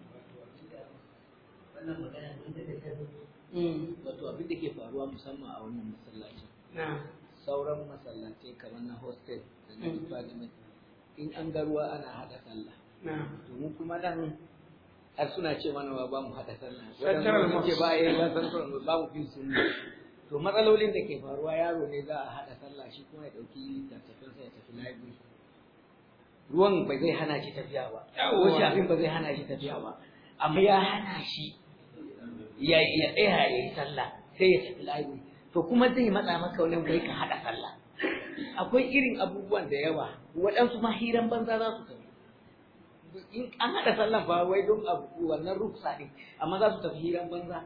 wannan magana mun da ta wato abin da ke faruwa musamman a wannan masallaci na sauran masallatai kamar na hostel da na department in an ga ruwa ana haɗa sallah na to mu kuma nan har suna ce mana ba mu haɗa sallah Central wadanda ce Mosque. ba ya ba central ba mu fin sunna to matsalolin da ke faruwa yaro ne za a haɗa sallah shi kuma ya ɗauki littattafansa ya tafi library ruwan ba zai hana shi tafiya ba Yawwa. ko shafin ba zai hana shi tafiya ba amma ya hana shi ya ya tsaya ya yi sallah sai ya tafi library to kuma zai matsa maka wani bai ka haɗa sallah akwai irin abubuwan da yawa waɗansu ma hiran banza za su tafi in an haɗa sallah ba wai don abu wannan ruksa ne amma za su tafi hiran banza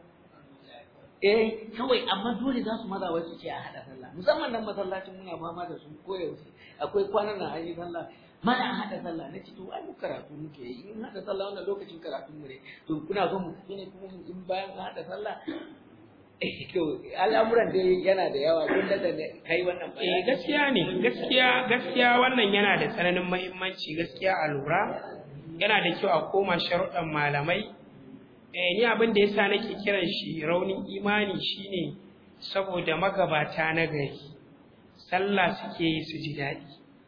eh kawai amma dole za su maza wai su ce a haɗa sallah musamman nan masallacin muna fama da su koyaushe akwai kwanan nan an yi sallah mana an haɗa sallah na ce to ai mu karatu muke yi in haɗa sallah wannan lokacin karatu mu ne to kuna so mu tafi ne kuma in bayan an haɗa sallah eh to al'amuran dai yana da yawa kun da kai wannan eh bayani gaskiya ne gaskiya gaskiya wannan yana da tsananin muhimmanci gaskiya a lura yana da kyau a koma sharuɗan malamai eh ni abin da yasa nake kiran shi raunin imani shine saboda magabata na gari sallah suke yi su ji daɗi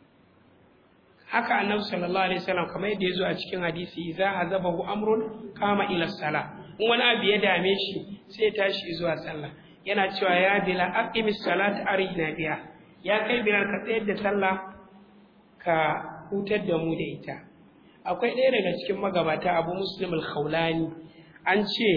haka annabi sallallahu alaihi wasallam kamar yadda yazo a cikin hadisi idza hazabahu amrun kama ila sala in wani abu ya dame shi sai ya tashi zuwa sallah yana cewa ya bila aqimis salata arina biha ya kai bilal ka tsayar da sallah ka hutar da mu da ita akwai ɗaya daga cikin magabata abu muslim al-khawlani an ce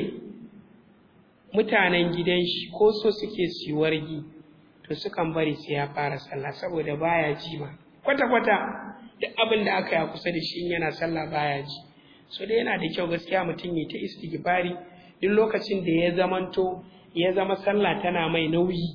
mutanen gidan shi ko so suke su yi wargi to sukan bari sai ya fara sallah saboda baya ji ma kwata-kwata duk abin da aka yi a kusa da shi in yana sallah baya ji so dai yana da kyau gaskiya mutum ya ta istighfari duk lokacin da ya zamanto ya zama sallah tana mai nauyi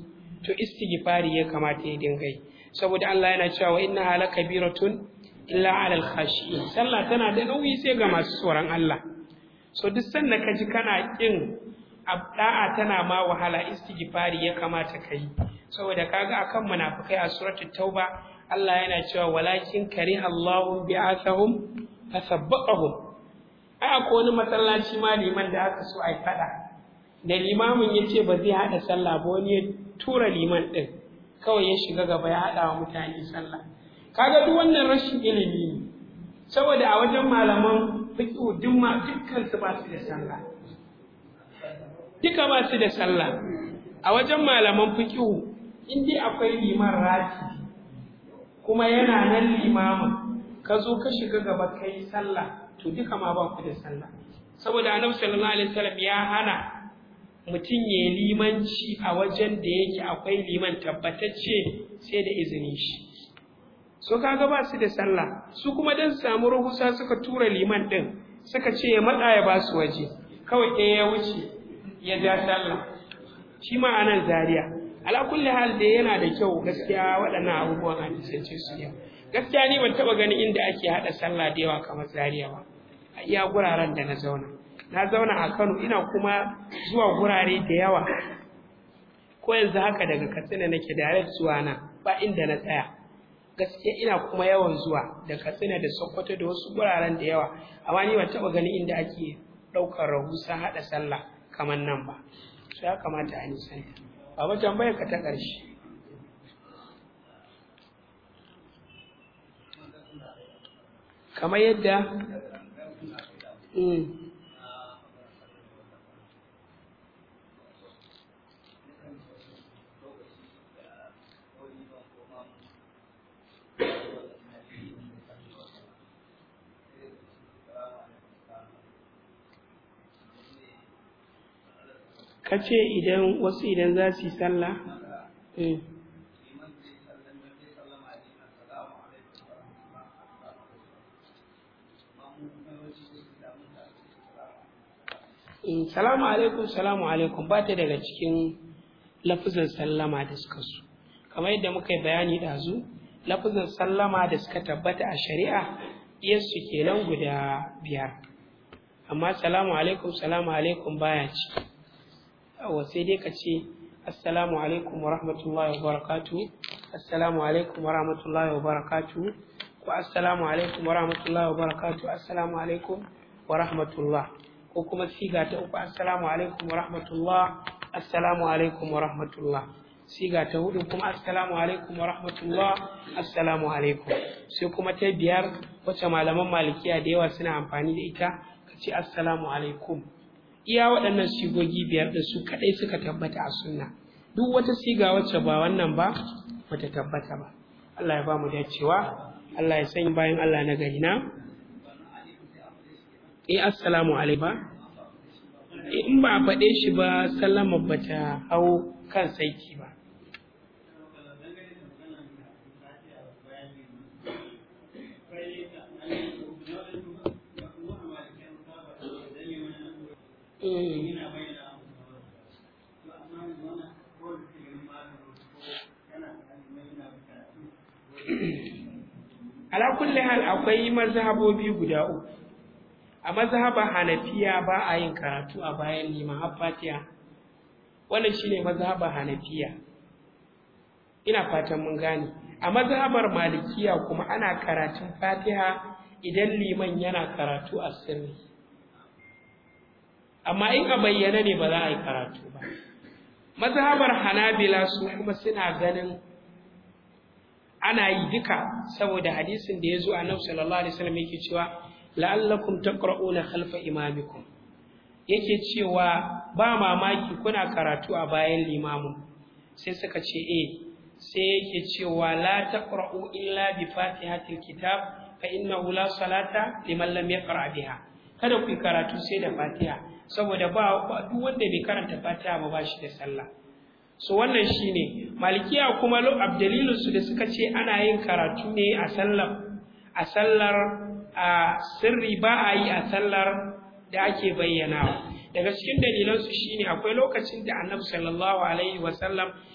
to istighfari ya kamata ya dinga yi saboda Allah yana cewa inna hala kabiratun illa alal khashi'in sallah tana da nauyi sai ga masu tsoron Allah so duk sanda ka ji kana kin da'a tana ma wahala istighfari ya kamata ka yi saboda kaga akan munafikai a suratul tauba Allah yana cewa walakin kariha Allahu bi'athahum fasabbaqahum ai akwai wani masallaci ma liman da aka so ai fada da limamin ya ce ba zai haɗa sallah ba wani ya tura liman ɗin kawai ya shiga gaba ya haɗa wa mutane sallah kaga duk wannan rashin ilimi ne saboda a wajen malaman fiqh duk ma dukkan su ba su da sallah duka ba su da sallah a wajen malaman fiqh in dai akwai liman rati kuma yana nan limamin ka zo ka shiga gaba kai sallah to duka ma ba ku da sallah saboda annabi sallallahu alaihi wasallam ya hana mutum ya limanci a wajen da yake akwai liman tabbatacce sai da izinin shi so kaga ba su da sallah su kuma dan samu rahusa suka tura liman din suka ce ya matsa ya ba su waje kawai ɗaya ya wuce ya ja sallah shi ma anan zaria ala kulli hal da yana da kyau gaskiya waɗannan abubuwan hadisance su yau gaskiya ni ban taɓa ganin inda ake haɗa sallah da yawa kamar zaria ba a iya guraren da na zauna na zauna a Kano ina kuma zuwa gurare da yawa ko yanzu haka daga Katsina nake direct zuwa na ba inda na tsaya gaskiya ina kuma yawan zuwa da Katsina da Sokoto da wasu guraren da yawa amma ni ban taba gani inda ake daukar rahusa hada sallah kamar nan ba so ya kamata a nisanta baba tambayar ka ta ƙarshe kamar yadda ka ce idan wasu idan za su yi sallah salamu alaikum salamu alaikum ba ta daga cikin lafizan sallama da suka su kamar yadda muka yi bayani ɗazu lafizan sallama da suka tabbata a shari'a iyarsu kenan guda biyar amma salamu alaikum salamu alaikum baya ci yawa sai dai ka ce assalamu alaikum wa rahmatullahi wa barakatu assalamu alaikum wa rahmatullahi wa barakatu ko assalamu alaikum wa rahmatullahi wa barakatu assalamu alaikum wa rahmatullah ko kuma siga ta uku assalamu alaikum wa rahmatullah assalamu alaikum wa rahmatullah siga ta hudu kuma assalamu alaikum wa rahmatullah assalamu alaikum sai kuma ta biyar wacce malaman malikiya da yawa suna amfani da ita ka ce assalamu alaikum iya waɗannan sigogi biyar da su kaɗai suka tabbata a sunna duk wata siga wacce ba wannan ba bata tabbata ba Allah ya ba mu dacewa Allah ya sanya bayan Allah na gari na eh assalamu alaikum in ba a faɗe shi ba sallama bata hau kan saiti ba ala kulli hal akwai mazhabobi guda uku a mazhabar hanafiya ba a yin karatu a bayan liman har fatiha wannan shine mazhabar hanafiya ina fatan mun gane a mazhabar malikiya kuma ana karatun fatiha idan liman yana karatu a sirri amma in a bayyana ne ba za a yi karatu ba mazhabar hanabila su kuma suna ganin ana yi duka saboda hadisin da ya zo annabi sallallahu alaihi wasallam yake cewa la'allakum taqra'una khalfa imamikum yake cewa ba mamaki kuna karatu a bayan limamu sai suka ce eh sai yake cewa la taqra'u illa bi fatihatil kitab fa innahu la salata liman lam yaqra biha kada ku karatu sai da fatiha saboda ba duk wanda bai karanta fatiha ba ba shi da sallah so wannan shine malikiya kuma lo abdalilun su da suka ce ana yin karatu ne a sallar a sallar a sirri ba a yi a sallar da ake bayyanawa daga cikin dalilan su shine akwai lokacin da annabi sallallahu alaihi wasallam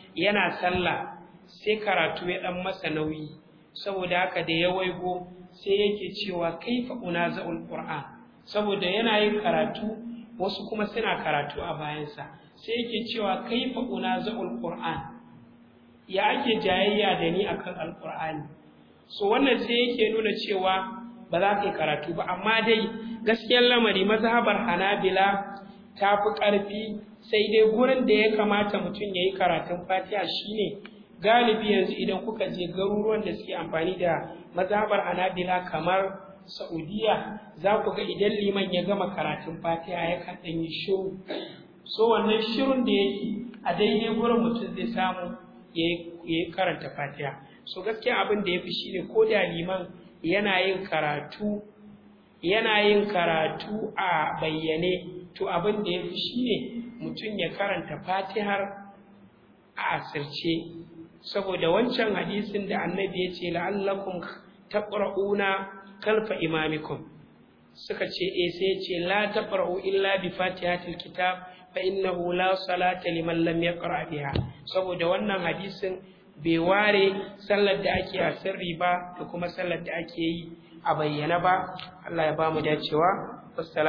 yana sallah sai karatu ya dan masa nauyi saboda haka da ya waigo sai yake cewa kaifa unaza'ul qur'an saboda yana yin karatu wasu kuma suna karatu a bayansa sai yake cewa kaifa unaza'ul qur'an ya ake jayayya da ni akan alqur'ani so wannan sai yake nuna cewa ba za ka yi karatu ba amma dai gaskiyar lamari mazhabar hanabila ta fi ƙarfi sai dai gurin da ya kamata mutum ya yi karatun fatiha shine galibi yanzu idan kuka je garuruwan da suke amfani da mazhabar hanabila kamar saudiya za ku ga idan liman ya gama karatun fatiha ya kan ɗan yi shiru so wannan shirun da yake a daidai gurin mutum zai samu ya yi karanta fatiha so gaskiya abin da ya fi shine ko da liman yana yin karatu yana yin karatu a bayyane to abin da ya fi shi ne mutum ya karanta fatihar a asirce saboda wancan hadisin da annabi ya ce la'allakum taqra'una kalfa imamikum suka ce eh sai ce la taqra'u illa bi fatihatil kitab fa innahu la salata liman lam yaqra biha saboda wannan hadisin bai ware sallar da ake a sirri ba da kuma sallar da ake yi a bayyana ba Allah ya ba mu dacewa